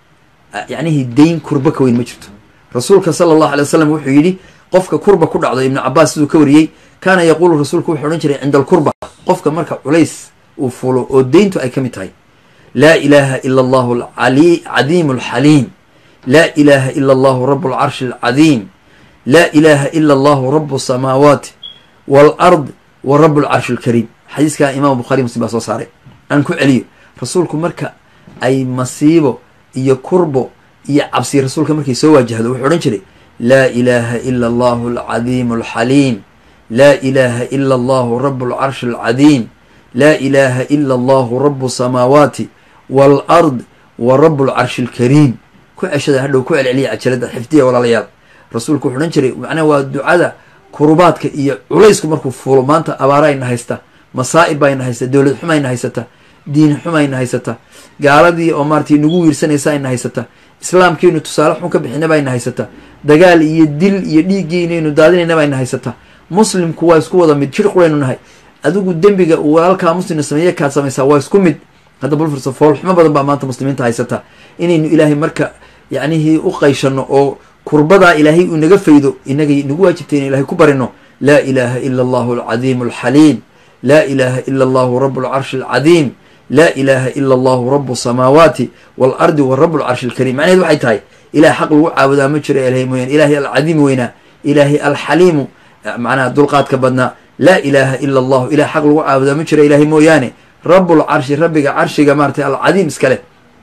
yacnihi deyn kurbo ka weyn ma jirto rasuulka sala allahu alay wasalam wuxuu yidhi qofka kurba ku dhacdo ibnu cabaas siduu ka wariyey kaana yaquulu rasuulku wuxuu odhan jiray cinda alkurba qofka marka culays uu fulo oo deyntu ay ka mid tahay laa ilaaha ila allahu cadiimu alxaliim laa ilaaha ila allahu rabu alcarshi alcadiim laa ilaaha ila allahu rabu asamaawaati waalard wa rabu alcarshi alkariim xadiiskaa imaam bukhari muslim baa soo saaray aan ku celiyo rasuulku marka ay masiibo iyo kurbo iyo cabsi rasuulka markay soo waajahdo wuxuu odhan jiray laa ilaaha ila allahu alcadiimu alxaliim laa ilaaha ila allahu rabu alcarshi alcadiim laa ilaaha ila allahu rabu samaawaati waalard wa rabu alcarshi alkariim ku ceshada hadhow ku celceliya cajalada xifdiya walaalayaal rasuulku wuxuu odhan jiray macnaha waa ducada kurubaadka iyo culaysku markuu fuulo maanta abaara ayna haysta masaa'ib bayna haysta dowlad xuma ayna haysata diin xumayna haysata gaaladii oo maaratay nagu wiirsanaysa ayna haysata islaamkiinu tusaale xun ka bixinaba ayna haysata dagaal iyo dil iyo dhiiggiinaynu daadinaynaba ayna haysata muslimku waa isku wada mid jir quraynu nahay adigu dembiga uu walaalkaa muslimna sameeye kaad samaysaa waa isku mid hadda bulfursa foolxumo badan baa maanta muslimiinta haysata inaynu ilaahay marka yacnihii u qayshano oo kurbadaa ilaahay uu naga faydo inagay nagu waajibtay inu ilahay ku barino laa ilaaha ila allahu alcadiimu alxaliim laa ilaaha ila allahu rabu alcarshi alcadiim laa ilaaha ila allahu rabu samaawaati waalardi wa rabu alcarshi alkariim macnaheed waxay tahay ilahay xaq lagu caabudaa ma jiro ilahay mooyaane ilaahay alcadiim weynaa ilaahay alxaliimu macnaha dulqaadka badnaa laa ilaaha ila allahu ilahay xaq lagu caabudaa ma jiro ilaahay mooyaane rabulcarshi rabbiga carshiga maaratay alcadiim iskale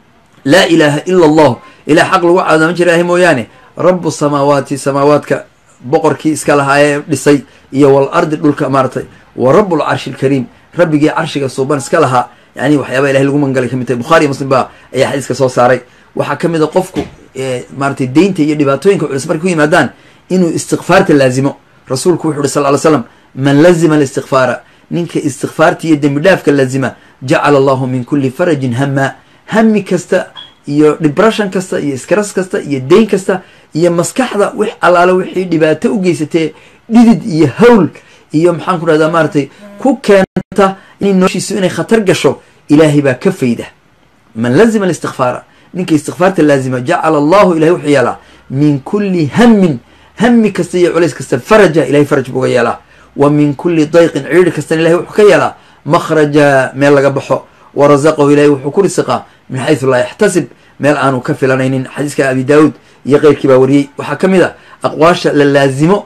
laa ilaaha ila allahu ilahay xaq lagu caabudaa ma jiro ilahay mooyaane rabu samaawaati samaawaadka boqorkii iska lahaa ee dhisay iyo wal ardi dhulka maaratay wa rabu lcarshi alkariim rabbigii carshiga suuban iska lahaa yani waxyaaba ilahay lagu mangalay kamid tahay bukhari iyo muslim baa ayaa xadiiska soo saaray waxaa ka mid a qofku maaratay deynta iyo dhibaatooyinka culis markay ku yimaadaan inuu istikfaarta laazimo rasuulku wuxu uhi sal ly slam man lazima alistikfaara ninka istikfaarta iyo dembi dhaafka laazima jacala allahu min kuli farajin hama hami kasta iyo depression kasta iyo iskaras kasta iyo deyn kasta iyo maskaxda wix allaale wixii dhibaato u geysatee dhidid iyo hawl iyo maxaan ku dhahdaa maaratay ku keenta inay noloshiisu inay khatar gasho ilaahay baa ka fayda man lazima alistikfaara ninka istikfaarta laazima jacala allahu ilahay wuxuu yeelaa min kulli hamin hami kasta iyo culays kasta faraja ilahay faraj buuga yeelaa wa min kulli dayqin ciidhi kastana ilahay wuxuu ka yeelaa makhraja meel laga baxo wa rasaqahu ilahay wuxuu ku risiqaa min xaysu laa yaxtasib meel aanu ka filanaynin xadiiska abi daawuud iyo keyrkii baa wariyey waxaa ka mid a aqwaasha la laazimo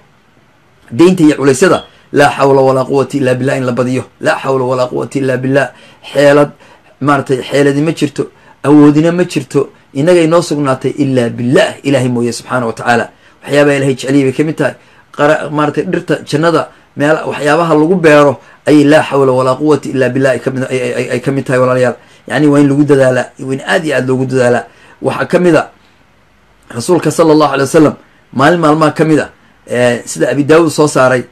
deynta iyo culaysyada laa xawla walaa quwata illa billah in la badiyo laa xawla walaa quwata illa billah xeelad maaratay xeeladi ma jirto awoodina ma jirto inagay noo sugnaatay ilaa billah ilaahay mooye subxaana wa tacaala waxyaabaha ilahay jeceliya bay kamid tahay maaratay dhirta jannada meel waxyaabaha lagu beero ayay laa xawla walaa quwata illa billah ay ka mid tahay walaalayaal yani waa in lagu dadaalaa waa in aad iyo aad loogu dadaalaa waxaa ka mid a rasuulka sala allahu alay wasalam maalin maalmaha ka mid a sida abi daawuud soo saaray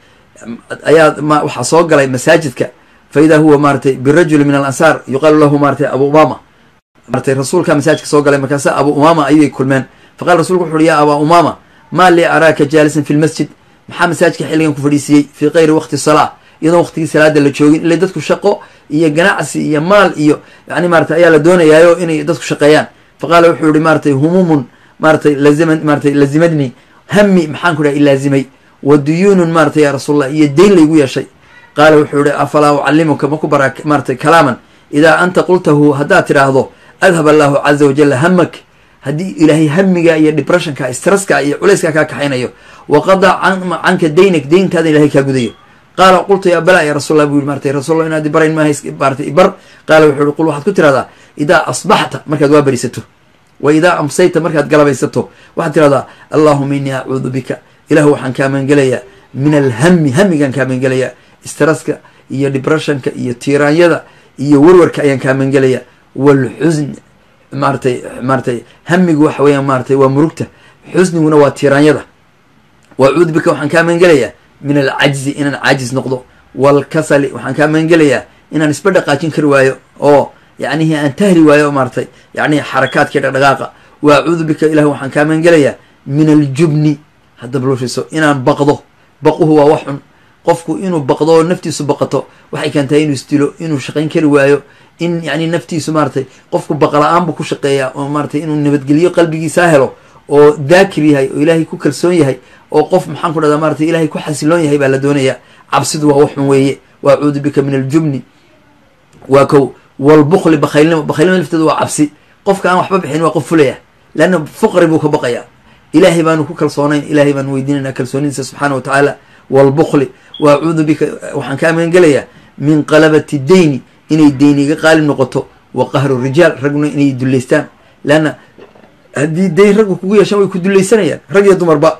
ayaa waxaa soo galay masaajidka fa idaa huwa maaratay birajuli min alansaar yuqaalu lahu maaratay abu umama maratay rasuulka masaajidka soo galay markaasa abu umama ayay kulmeen faqala rasulku wuxu uhi ya abaa umama maa lii araaka jaalisan fi lmasjid maxaa masaajidka xilligan ku fadhiisiiyey fii kayri waqti salaa iyadoon waqtigii salaada la joogin ila dadku shaqo iyo ganacsi iyo maal iyo yani maratay ayaa la doonayaayo inay dadku shaqeeyaan faqaala wuxuu yihi maaratay humumun maaratay lazima maaratay lazimadni hami maxaan ku dhaha ilaazimay wa duyuunun maaratay yaa rasuulallah iyo deyn laygu yeeshay qaala wuxuu yihi afalaa ucallimuka ma ku baraa maaratay kalaaman idaa anta qultahu haddaad tidhaahdo adhab allahu caza wajalla hamak haddii ilaahay hamiga iyo depressionka stresska iyo culayska kaa kaxaynayo waqadaa canka daynak deyntaada ilahay kaa gudayo qaala qultu yaa balaa ya rasulla bu yiri maratay rasulla inaad barayn maaha maratay ibar qaala wuxuu yihi qul waxaad ku tirahdaa idaa asbaxta markaad waa berisato wa idaa amsayta markaad galabaysato waxaad tirahdaa allahuma innii acuudu bika ilahu waxaan kaa magangelayaa min alhami hamigaan kaa magangelayaa stresska iyo depressionka iyo tiiraanyada iyo warwarka ayaan kaa magangelayaa walxusn maaratay maaratay hamigu waxa weeyaan maaratay waa murugta xusniguna waa tiiraanyada wacuudu bika waxaan kaa magangelayaa min alcajzi inaan caajis noqdo walkasali waxaan kaa magangelayaa inaan isba dhaqaajin kari waayo oo yacnihii aan tahli waayo oo maaratay yacnihi xarakaadkii dhaqdhaqaaqa wa acuudu bika ilah waxaan kaa magangelayaa min aljubni haddaba loo fiirso inaan baqdo baquhu waa wax xun qofku inuu baqdo oo naftiisu baqato waxay keentaa inuu isdilo inuu shaqayn kari waayo in yani naftiisu maaratay qofku baqla-aan buu ku shaqeeyaa oo maaratay inuu nabadgeliyo qalbigiisaa helo oo daakir yahay oo ilaahay ku kalsoon yahay oo qof maxaan ku dhahdaa maaratay ilahay ku xasiloon yahay baa la doonayaa cabsidu waa waxun weeye wa acuudu bika min aljubni waa kow walbukli bakhaylnimo bakhaylnimo lafteedu waa cabsi qofka aan waxba bixin waa qof fulaya leanna fuqri buu ka baqayaa ilaahay baanu ku kalsoonayn ilaahay baanu weydiinayna kalsoonidiisa subxaana wa tacaala walbukli wa acuudu bika waxaan kaa magangelayaa min qalabati deyni inay deyni iga qaali noqoto wa qahru rijaal raguna inay dullaystaan leanna haddii deyn raggu kugu yeeshaan way ku dullaysanayaan rag iyo dumarba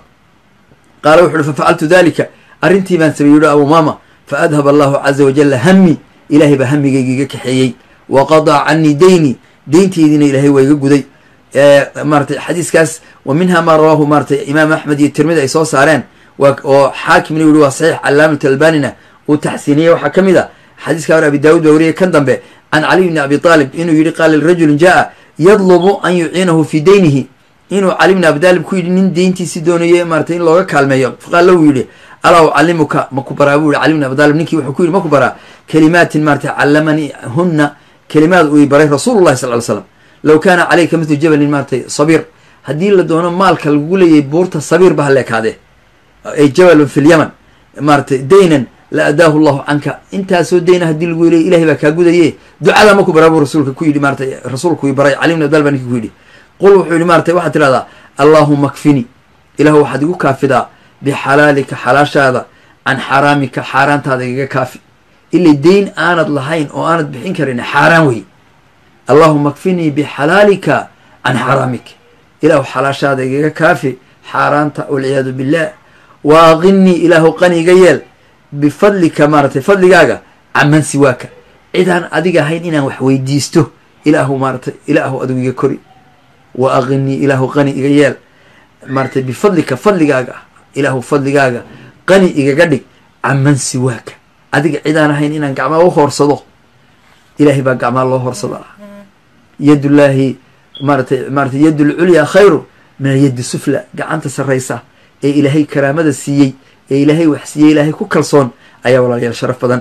qaala wuxu uhi fafacaltu dalika arrintii baan sameeyey yuhi abu maama fa adhab allahu caza wajalla hami ilaahay baa hamigayga iga kaxeeyey wa qadaa canii deyni deynteydina ilaahay waa iga guday maaratay xadiiskaas wa minha maa rawaahu maaratay imaam axmed iyo tirmidi ay soo saareen oo xaakimna yihi waa saxiix calaamat albanina uu taxsiiniyey waxaa ka mid a xadiiska hore abi daawud baa wariyay kan dambe can caliy bni abi aalib inuu yihi qaala lirajulin jaa yadlubu an yuciinahu fii daynihi inuu cali bni abi taalib ku yidhi nin deyntiisi doonaye maratay in looga kaalmeeyo faqaala uu yidhi alaa ucallimuka maku baraa buu yihi cali bni abi taalib ninkii wuxuu ku yidhi maku baraa kalimaatin maratay callamanii hunna kalimaad uu i baray rasuulullahi sal ly slam low kaana calayka mithlu jabalin maaratay sabiir haddii la doono maalka lagu leeyahay buurta sabiir ba haleekaadee ay jabalun fi lyaman maaratay daynan la adaahu llahu canka intaasoo dayna haddii lagu leeyay ilahay baa kaa gudaye ducada maku baraa buu rasuulka ku yidhi maratay rasuulku i baray cali bni abi talib baa ninki ku yidhi qul wuxuu yihi maratay waxaad tidhahdaa allaahuma kfini ilahu waxaad igu kaafidaa bixalaalika xalaashaada can xaraamika xaaraantaada igaga kaafi ilay deyn aanad lahayn oo aanad bixin karin xaaraan wey allahuma kfinii bixalaalika can xaraamik ilaahu xalaashaada igaga kaafi xaaraanta walciyaadu billah waaqinii ilaahu qani iga yeel bifadlika maaratay fadligaaga caman siwaaka cidaan adiga ahayn inaan wax weydiisto ilaahu maaratay ilaahu adigu iga kori wa aqinii ilaahu qani iga yeel maaratay bifadlika fadligaaga ilaahu fadligaaga qani igaga dhig caman siwaaka adiga cidaan ahayn inaan gacmaa u hoorsado ilahay baa gacmaa loo hoorsadaa yadullaahi maaratay maaratay yad lculyaa khayru min alyaddi sufla gacanta sarraysa ee ilaahay karaamada siiyey ee ilaahay wax siiyey ilaahay ku kalsoon ayaa walaalayaal sharaf badan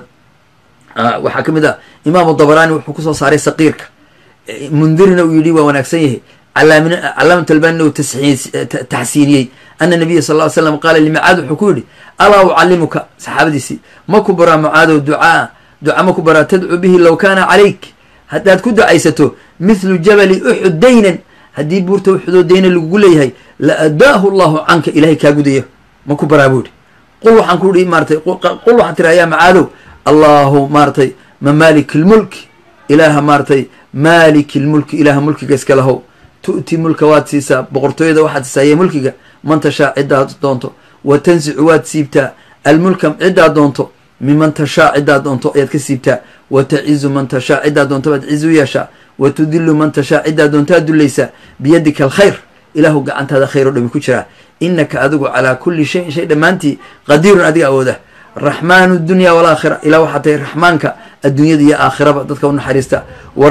waxaa ka mid ah imaamu dabaraani wuxuu kusoo saaray saqiirka mundirina uu yidhi waa wanaagsan yahay calaamat albanina uu taxsiiniyey ana nabiya sal ly slam qaala limacaad wuxuu ku yidhi alaa ucallimuka saxaabadiisii ma ku baraa mucaadow ducaa duca ma ku baraa tadcu bihi low kaana calayk haddaad ku ducaysato mithlu jabali uxud daynan haddii buurta uxudoo dayna lagugu leeyahay la adaahu llahu canka ilahay kaa gudayo ma ku baraa buu yihi qul waxaan ku ihi maaratay qul waxaan tiri ayaa macaadow allahu maaratay ma maalik lmulki ilaaha maaratay maalik lmulki ilaaha mulkiga iska lahow tu'ti mulka waad siisaa boqortooyada waxaad siisaa iyo mulkiga man tashaa ciddaad doonto wa tansicu waad siibtaa almulka ciddaad doonto miman tashaa ciddaad doonto ayaad ka siibtaa wa tacizu man tashaa ciddaad doonto baad cizu yeeshaa wa tudilu man tashaa ciddaad doontaad dullaysaa biyadika alkhayr ilaahu gacantaada khayr oo dhami ku jiraa innaka adigu calaa kulli shayin shay dhammaantii qadiirun adiga awooda raxmaanu dunya walaakhira ilaa waxaa tahay raxmaanka adduunyada iyo aakhiraba dadka u naxariista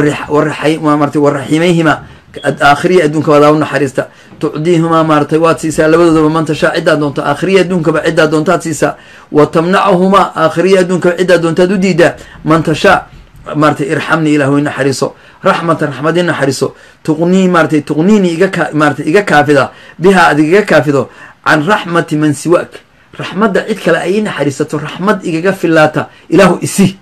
marata waraximayhima aakhiriya adduunka wadaa u naxariista tucdiihumaa maaratay waad siisaa labadoodaba man tashaa ciddaad doonto aakhiriya adduunkaba ciddaad doontaad siisaa wa tamnacuhumaa aakhiriya adduunkaba ciddaad doontaad u diidaa man tashaa maaratay irxamnii ilahu i naxariiso raxmatan raxmad i naxariiso tuqnii maaratay tuqniini iga maaratay iga kaafida bihaa adig iga kaafido can raxmati man siwaak raxmadda cid kale ay i naxariisato raxmad igaga filaata ilaahu isi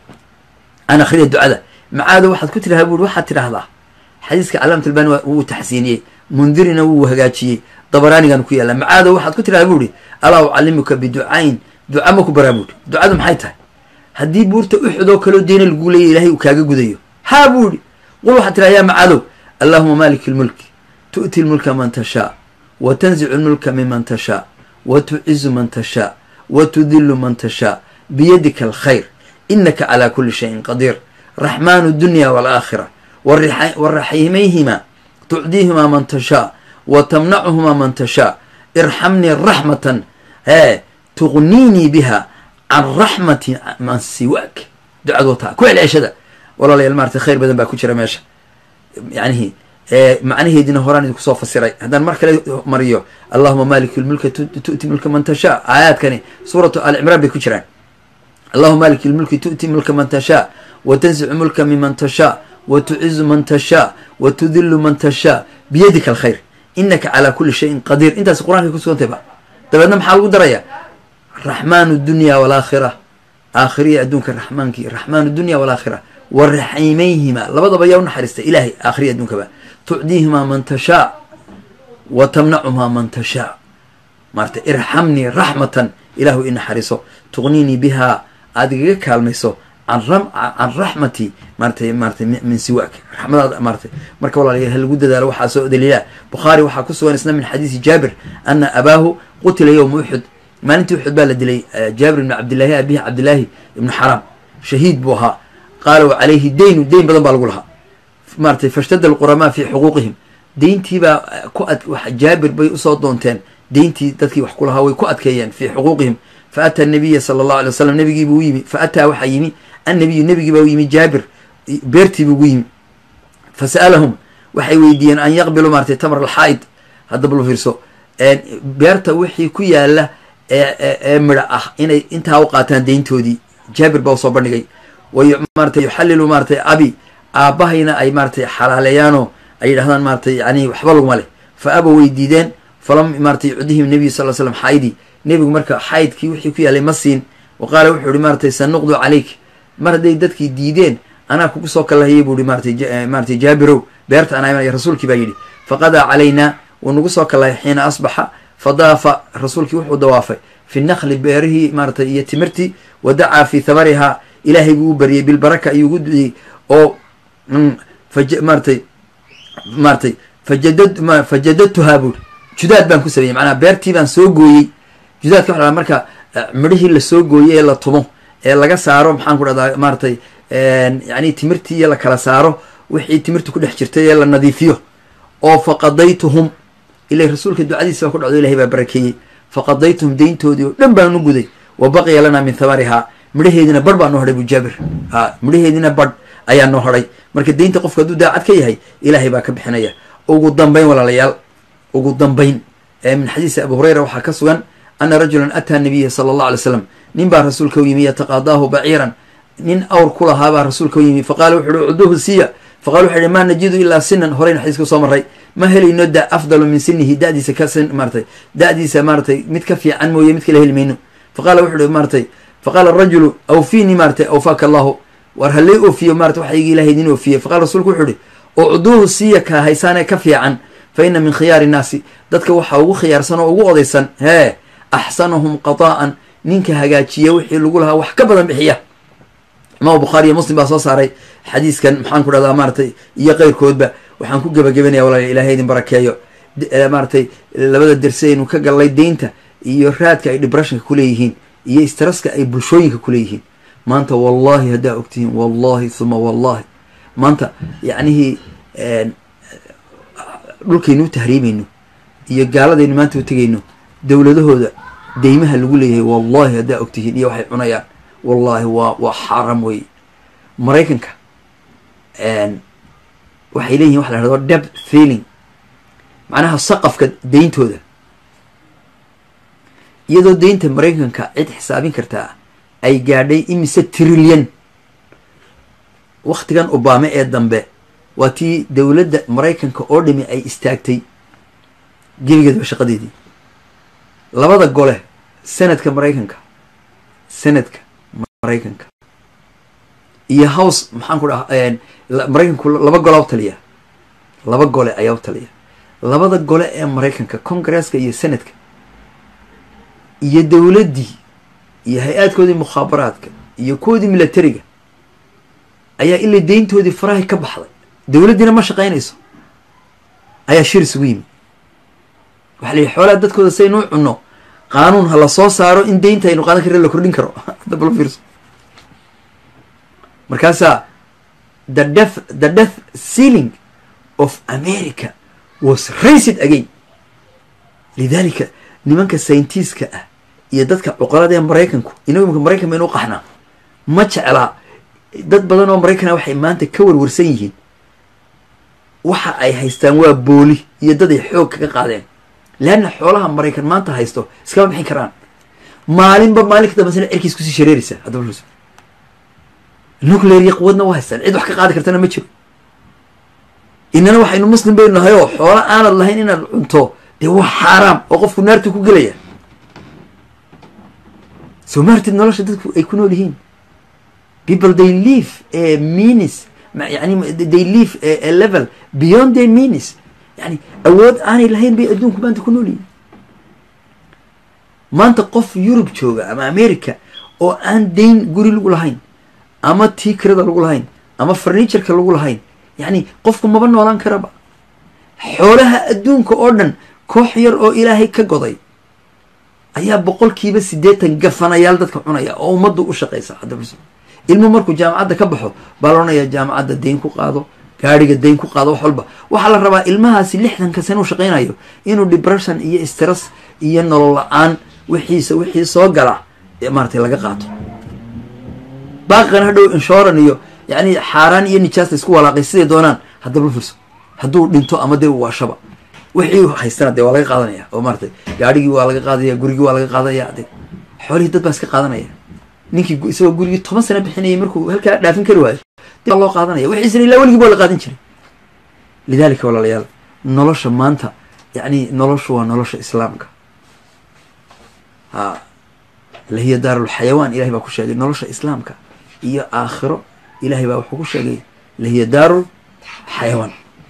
aan akhriya ducada macaado waxaad ku tirahaa buuri waxaad tidhaahdaa xadiiska calaamat albani wuu taxsiiniyey mundirina wuu hagaajiyey dabaraanigan ku yaalla macaado waxaad ku tirahaa buuri alaa ucallimuka biducayn duca ma ku baraa buuri ducadu maxay tahay haddii buurta uxud oo kaloo deyna laguu leeya ilahay uu kaaga gudayo haa buu ihi qul waxaad tiraha yaa macadow allahuma maalik lmulki tu'ti lmulka man tashaa wa tanzicu lmulka miman tashaa wa tucizu man tashaa wa tudilu man tashaa biyadika alkhayr inaka calaa kuli shayin qadiir raxmaanu dunya walaakhira waraximayhima tucdiihimaa man tashaa wa tamnacuhumaa man tashaa irxamnii raxmatan hee tuqniinii biha can raxmati man siwaak ducad wataa ku celceshada walaalayaal maarata khayr badan baa ku jira meesha yanihi macnaheedina horaan idinku soo fasiray haddaan mar kale mariyo allahuma maalik lmulka tu'ti mulka man tashaa aayaadkani suuratu alcimraan bay ku jiraan allahuma maalik lmulki tu'ti mulka man tashaa wa tansicu mulka miman tashaa wa tucizu man tashaa wa tudilu man tashaa biyadika alkhayr inaka calaa kuli shayin qadiir intaas qur-aanka kusugantay ba dabeedna maxaa lagu daraya raxmaanu dunya walaakhira aakhiriya adduunka raxmaankii raxmaanu dunya walaakhira wa raximayhima labadaba yaa u naxariista ilaahay aakhiriya adduunkaba tucdiihimaa man tashaa wa tamnacumaa man tashaa maarata irxamnii raxmatan ilaahu i naxariiso tuqniinii bihaa aad igaga kaalmayso can raxmati maaratay maaratay min siwaak raxmadaada maaratay marka walaalayaal ha lagu dadaalo waxaa soo daliilaa bukhaari waxaa ku sugan isna min xadiisi jaabir ana abaahu qutila yowma uxud maalintii uxud baa la dilay jaabir ibni cabdillaahi abihi cabdillaahi ibnu xaraam shahiid buu ahaa qaala wa calayhi daynu deyn badan baa lagu lahaa maaratay fashtadda alquramaa fii xuquuqihim deyntiibaa ku ad jaabir bay usoo doonteen deyntii dadkii wax ku lahaa way ku adkeeyeen fii xuquuqihim fa ataa nabiya sala allahu alay wasalam nabigiibuu u yimi fa ataa waxaa yimi annabiyu nebigii baa u yimi jaabir beertiibu ugu yimi fa sa'alahum waxay weydiiyeen an yaqbiluu maratay tamr alxaa'id haddaba lu fiirso beerta wixii ku yaala ee ee midha ah inay intaa u qaataan deyntoodii jaabir baa usoo bandhigay way maratay yuxallilu maaratay abi aabbahayna ay maaratay xalaaleeyaanoo ay yidhahdaan maaratay yani waxba laguma leh fa aba way diideen falam maaratay yucdihim nebiyu sal slam xaaydi nebigu marka xaydkii wixii ku yaalay ma siin wa qaala wuxuu ihi maaratay sanuqdu calayk mar hadday dadkii diideen anaa kugu soo kalahayay buu ihi maaratay maaratay jaabirow beerta anaa imanaya rasuulkii baa yidhi faqadaa calaynaa wuu nagu soo kalahay xiina asbaxa fadaafa rasuulkii wuxuu dawaafay fi nakli beerihii maaratay iyo timirtii wa dacaa fi thamarihaa ilaahay buu u baryey bilbaraka ayuu ugu duciyey oo maaratay maaratay fajadad fajadadtuhaa buuri judaad baan ku sameeyey macnaha beertii baan soo gooyey judaadka waxa marka midhihii lasoo gooyey ee la tumo ee laga saaro maxaan ku dhahdaa maaratay yani timirtii iyo la kala saaro wixii timirta ku dhex jirtay ee la nadiifiyo oo faqadaytuhum ila rasuulka ducadiisa baa ku dhacdo ilahay baa barakeeyey faqadaytuhum deyntoodii oo dhan baan u guday wa baqiya lanaa min thamarihaa midhaheediina badh baa noo hadhay bu jaabir a midhaheediina badh ayaa noo hadhay marka deynta qofka hadduu daacad ka yahay ilaahay baa ka bixinaya ugu dambayn walaalayaal ugu dambayn min xadiisi abu hurayra waxaa ka sugan ana rajulan ataa nabiya sala allah alay slam nin baa rasuulka u yimi yataqaadaahu baciiran nin awr ku lahaa baa rasuulka u yimi faqaala wuxu uhi cuduhu siiya faqala wuxu uhi maa najidu ilaa sinan horeyna xadiiska soo maray ma helayno da afdalu min sinihi dadiisa ka sin maaratay da'diisa maaratay mid ka fiican mooye mid kala heli mayno faqala wuxu uhi maaratay faqaala rajulu awfiinii maaratay awfaaka allahu war halay oofiyo marata waxa igi ilahay idin oofiye faqala rasuulku wuxuu ihi ucduuhu siiya kaa haysaanee ka fiican fa ina min khiyaari innaasi dadka waxaa ugu khiyaarsan oo ugu odaysan hee axsanahum qadaa'an ninka hagaajiya wixii lagu lahaa wax ka badan bixiya imaam bukhaari iyo muslim baa soo saaray xadiiskan maxaan ku dhahdaa maaratay iyo keyrkoodba waxaan ku gebagabenaya walaal ilahay idin barakeeyo maaratay labada derse aynu ka gallay deynta iyo raadka ay depressionka kuleeyihiin iyo istaraska ay bulshooyinka kuleeyihiin maanta wallahi haddaa ogtihiin wallahi huma wallahi maanta yacnihii dhulkaynu u tahriimayno iyo gaaladaynu maanta u tegayno dowladahooda deymaha lagu leeyahay wallahi haddaa ogtihiin iyo waxay cunayaan wallahi waa waa xaram wey maraykanka waxay leeyihin waxa la hahdo deb feeling macnaha saqafka deyntooda iyadoo deynta maraykanka cid xisaabin kartaa ay gaadhay imise trilyan waktigan obame ee dambe waa tii dowladda maraykanka oo dhami ay istaagtay gebigeedba shaqadeedii labada gole senadka maraykanka senadka maraykanka iyo house maxaan ku dhaha maraykanku laba golea u taliya laba gole ayaa u taliya labada gole ee maraykanka congresska iyo senadka iyo dowladdii iyo hay-aadkoodii mukhaabaraadka iyo kuwoodii militariga ayaa ilaa deyntoodii farahay ka baxday dowladdiina ma shaqaynayso ayaa shir isugu yimi waxa la yihi xoolaha dadkooda saynu u cunno qaanuun ha la soo saaro in deynta aynu qaadan karre la kordhin karo hadda balo fiirso markaasaa the death the death sealing of america was racid again lidalika nimanka sayntiiska ah iyo dadka cuqalada ee maraykanku inagu imika maraykan baynu u qaxnaa ma jeclaa dad badan oo maraykan ah waxay maanta ka warwarsan yihiin waxa ay haystaan waa booli iyo dad ay xoog kaga qaadeen leanna xoolaha maraykan maanta haysto iskama bixin karaan maalinba maalin ka dambasana cerkiis kusii shareeraysa haddaba nuclear iyo quwadna waa haystaan cid wax ka qaadi kartana ma jiro inana waxaynu muslim baynu nahay oo xoola aanad lahayn inaad cunto dee waa xaaraam oo qofku naartu ku gelaya soo maartid nolosha dadku ay ku nool yihiin people they live a means yani they live a level beyond their means yani awood aanay lahayn bay adduunku maanta ku nool yihiin maanta qof yurub jooga ama america oo aan dayn guri lagu lahayn ama tii kirada lagu lahayn ama farnitureka lagu lahayn yani qofku maba noolaan karaba xoolaha adduunka oo dhan koox yar oo ilaahay ka goday ayaa boqolkiiba siddeetan gafanayaal dadka cunaya oo ummaddu u shaqaysa hadda ilmu markuu jaamacadda ka baxo baa la odhanayaa jaamacadda dayn ku qaado gaadhiga dayn ku qaado wax walba waxaa la rabaa ilmahaasi lixdanka sane u shaqaynayo inuu depression iyo stress iyo nolol la-aan wixiisa wixii soo gala maaratay laga qaato baaqan hadhow inshoran iyo yacni xaaraan iyo nijaasta isku walaaqay siday doonaan haddaba la fiirso hadduu dhinto ama dee waashaba wixii haystana dee waa laga qaadanaya oo maaratay gaadhigii waa laga qaadaya gurigii waa laga qaadaya de xoolihii dad baa iska qaadanaya ninkii isagoo gurigii toban sano bixinayay markuu halkaa dhaafin kari waayo dib baa loo qaadanaya wixiisna ilaa weligii baa la qaadan jiray lidaalika walaalayaal nolosha maanta yacni noloshu waa nolosha islaamka ha lahiya daarulxayawaan ilahay baa ku sheegay nolosha islaamka iyo aakhiro ilahay baa wuxuu ku sheegay lahiya daarul xayawaan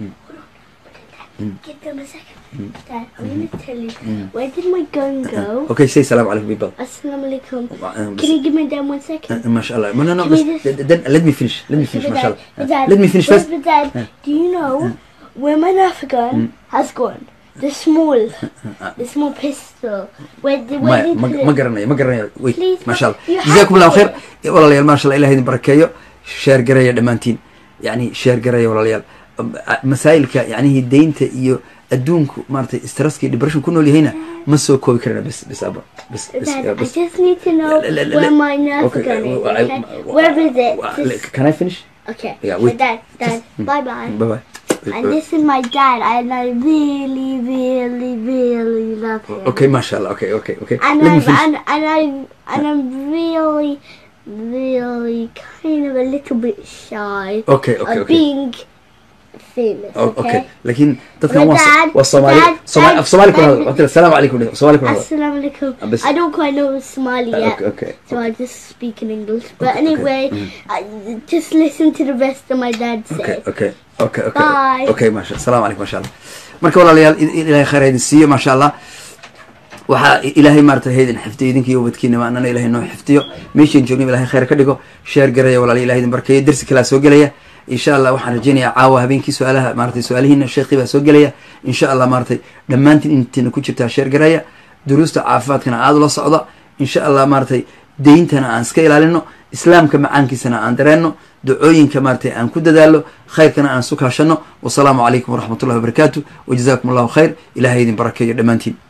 Give them a second. Dad, I'm going to tell you. Where did my gun go? okay say salaam calaykum people Assalamu alaikum. Um, Can you give me them one second? ما شاء الله no no no Can بس we just- then let me finish let me finish But ما شاء Dad, but الله Dad, let me finish but- first but Dad, do you know where my Nerf gun has gone? The small, the small pistol. Where did, where ما did ما you put ما it? قرنaya ما قرنaya wait Please, ما شاء الله you have جزاكم الله to. خير walaalayaal ما شاء الله ilahay idin barakeeyo sheer garaya dhammaantiin yani sheer garaya walaalayaal masaa'ilka yacnihi deynta iyo adduunku maaragtay stresska iyo depression ku nool yahayna ma soo koobi karana bes bes aba bes bes Dad, I bes just need to know Le- le- le- where le- my Nerf okay, gun is. uh, I- Okay? uh, Where is it? uh, This- can I finish okay. yeah, But wait. Dad, Dad, bye bye. bye bye And this is my dad, and I really, really, really love him. okay ما شاء الله okay okay okay And let me I'm finish and, and I and I'm really, really kind of a little bit shy okay okay of okay being famous. Oh, Okay. okay laakiin dadkan But waa Dad, waa soomaali Dad, Soomaali- Dad, af soomaali kuna Dad- hadal waqti assalaamu calaykum dheh, soomaali kuna hadal Assalamu alaikum. Uh, bas- I don't quite know Somali Uh, yet, okay okay so I just speak in English. But Okay, okay. anyway, I, just listen to the rest of my dad say. okay okay okay okay Bye. okay maasha asalaamu calaykum masha allah marka walaalayaal il- ilaahay khayr ha idin siiyo maasha allah waxaa ilaahay maarata haydin xifdiyo idinka iyo ubadkiina maanana ilahay noo xifdiyo meeshaan joogna ilahay khayr ka dhigo sheer garaya walaala ilahay idin barkeeyo dersi kalaa soo gelaya insha allah waxaan rajeynayaa caawa habeenkii su-aalaha maaratay su-aalihiina sheekii baa soo gelaya insha allah maaratay dhammaantiin intiina ku jirtaa sheer garaya duruusta caafimaadkana aada ula socda insha allah maaratay deyntana aan iska ilaalino islaamka macaankiisana aan dareenno ducooyinka maaratay aan ku dadaalo khayrkana aan su kaashano wasalaamu calaykum waraxmat ullahi wabarakaatu wajazakum allahu khayr ilahay idin barakeeyo dhammaantiin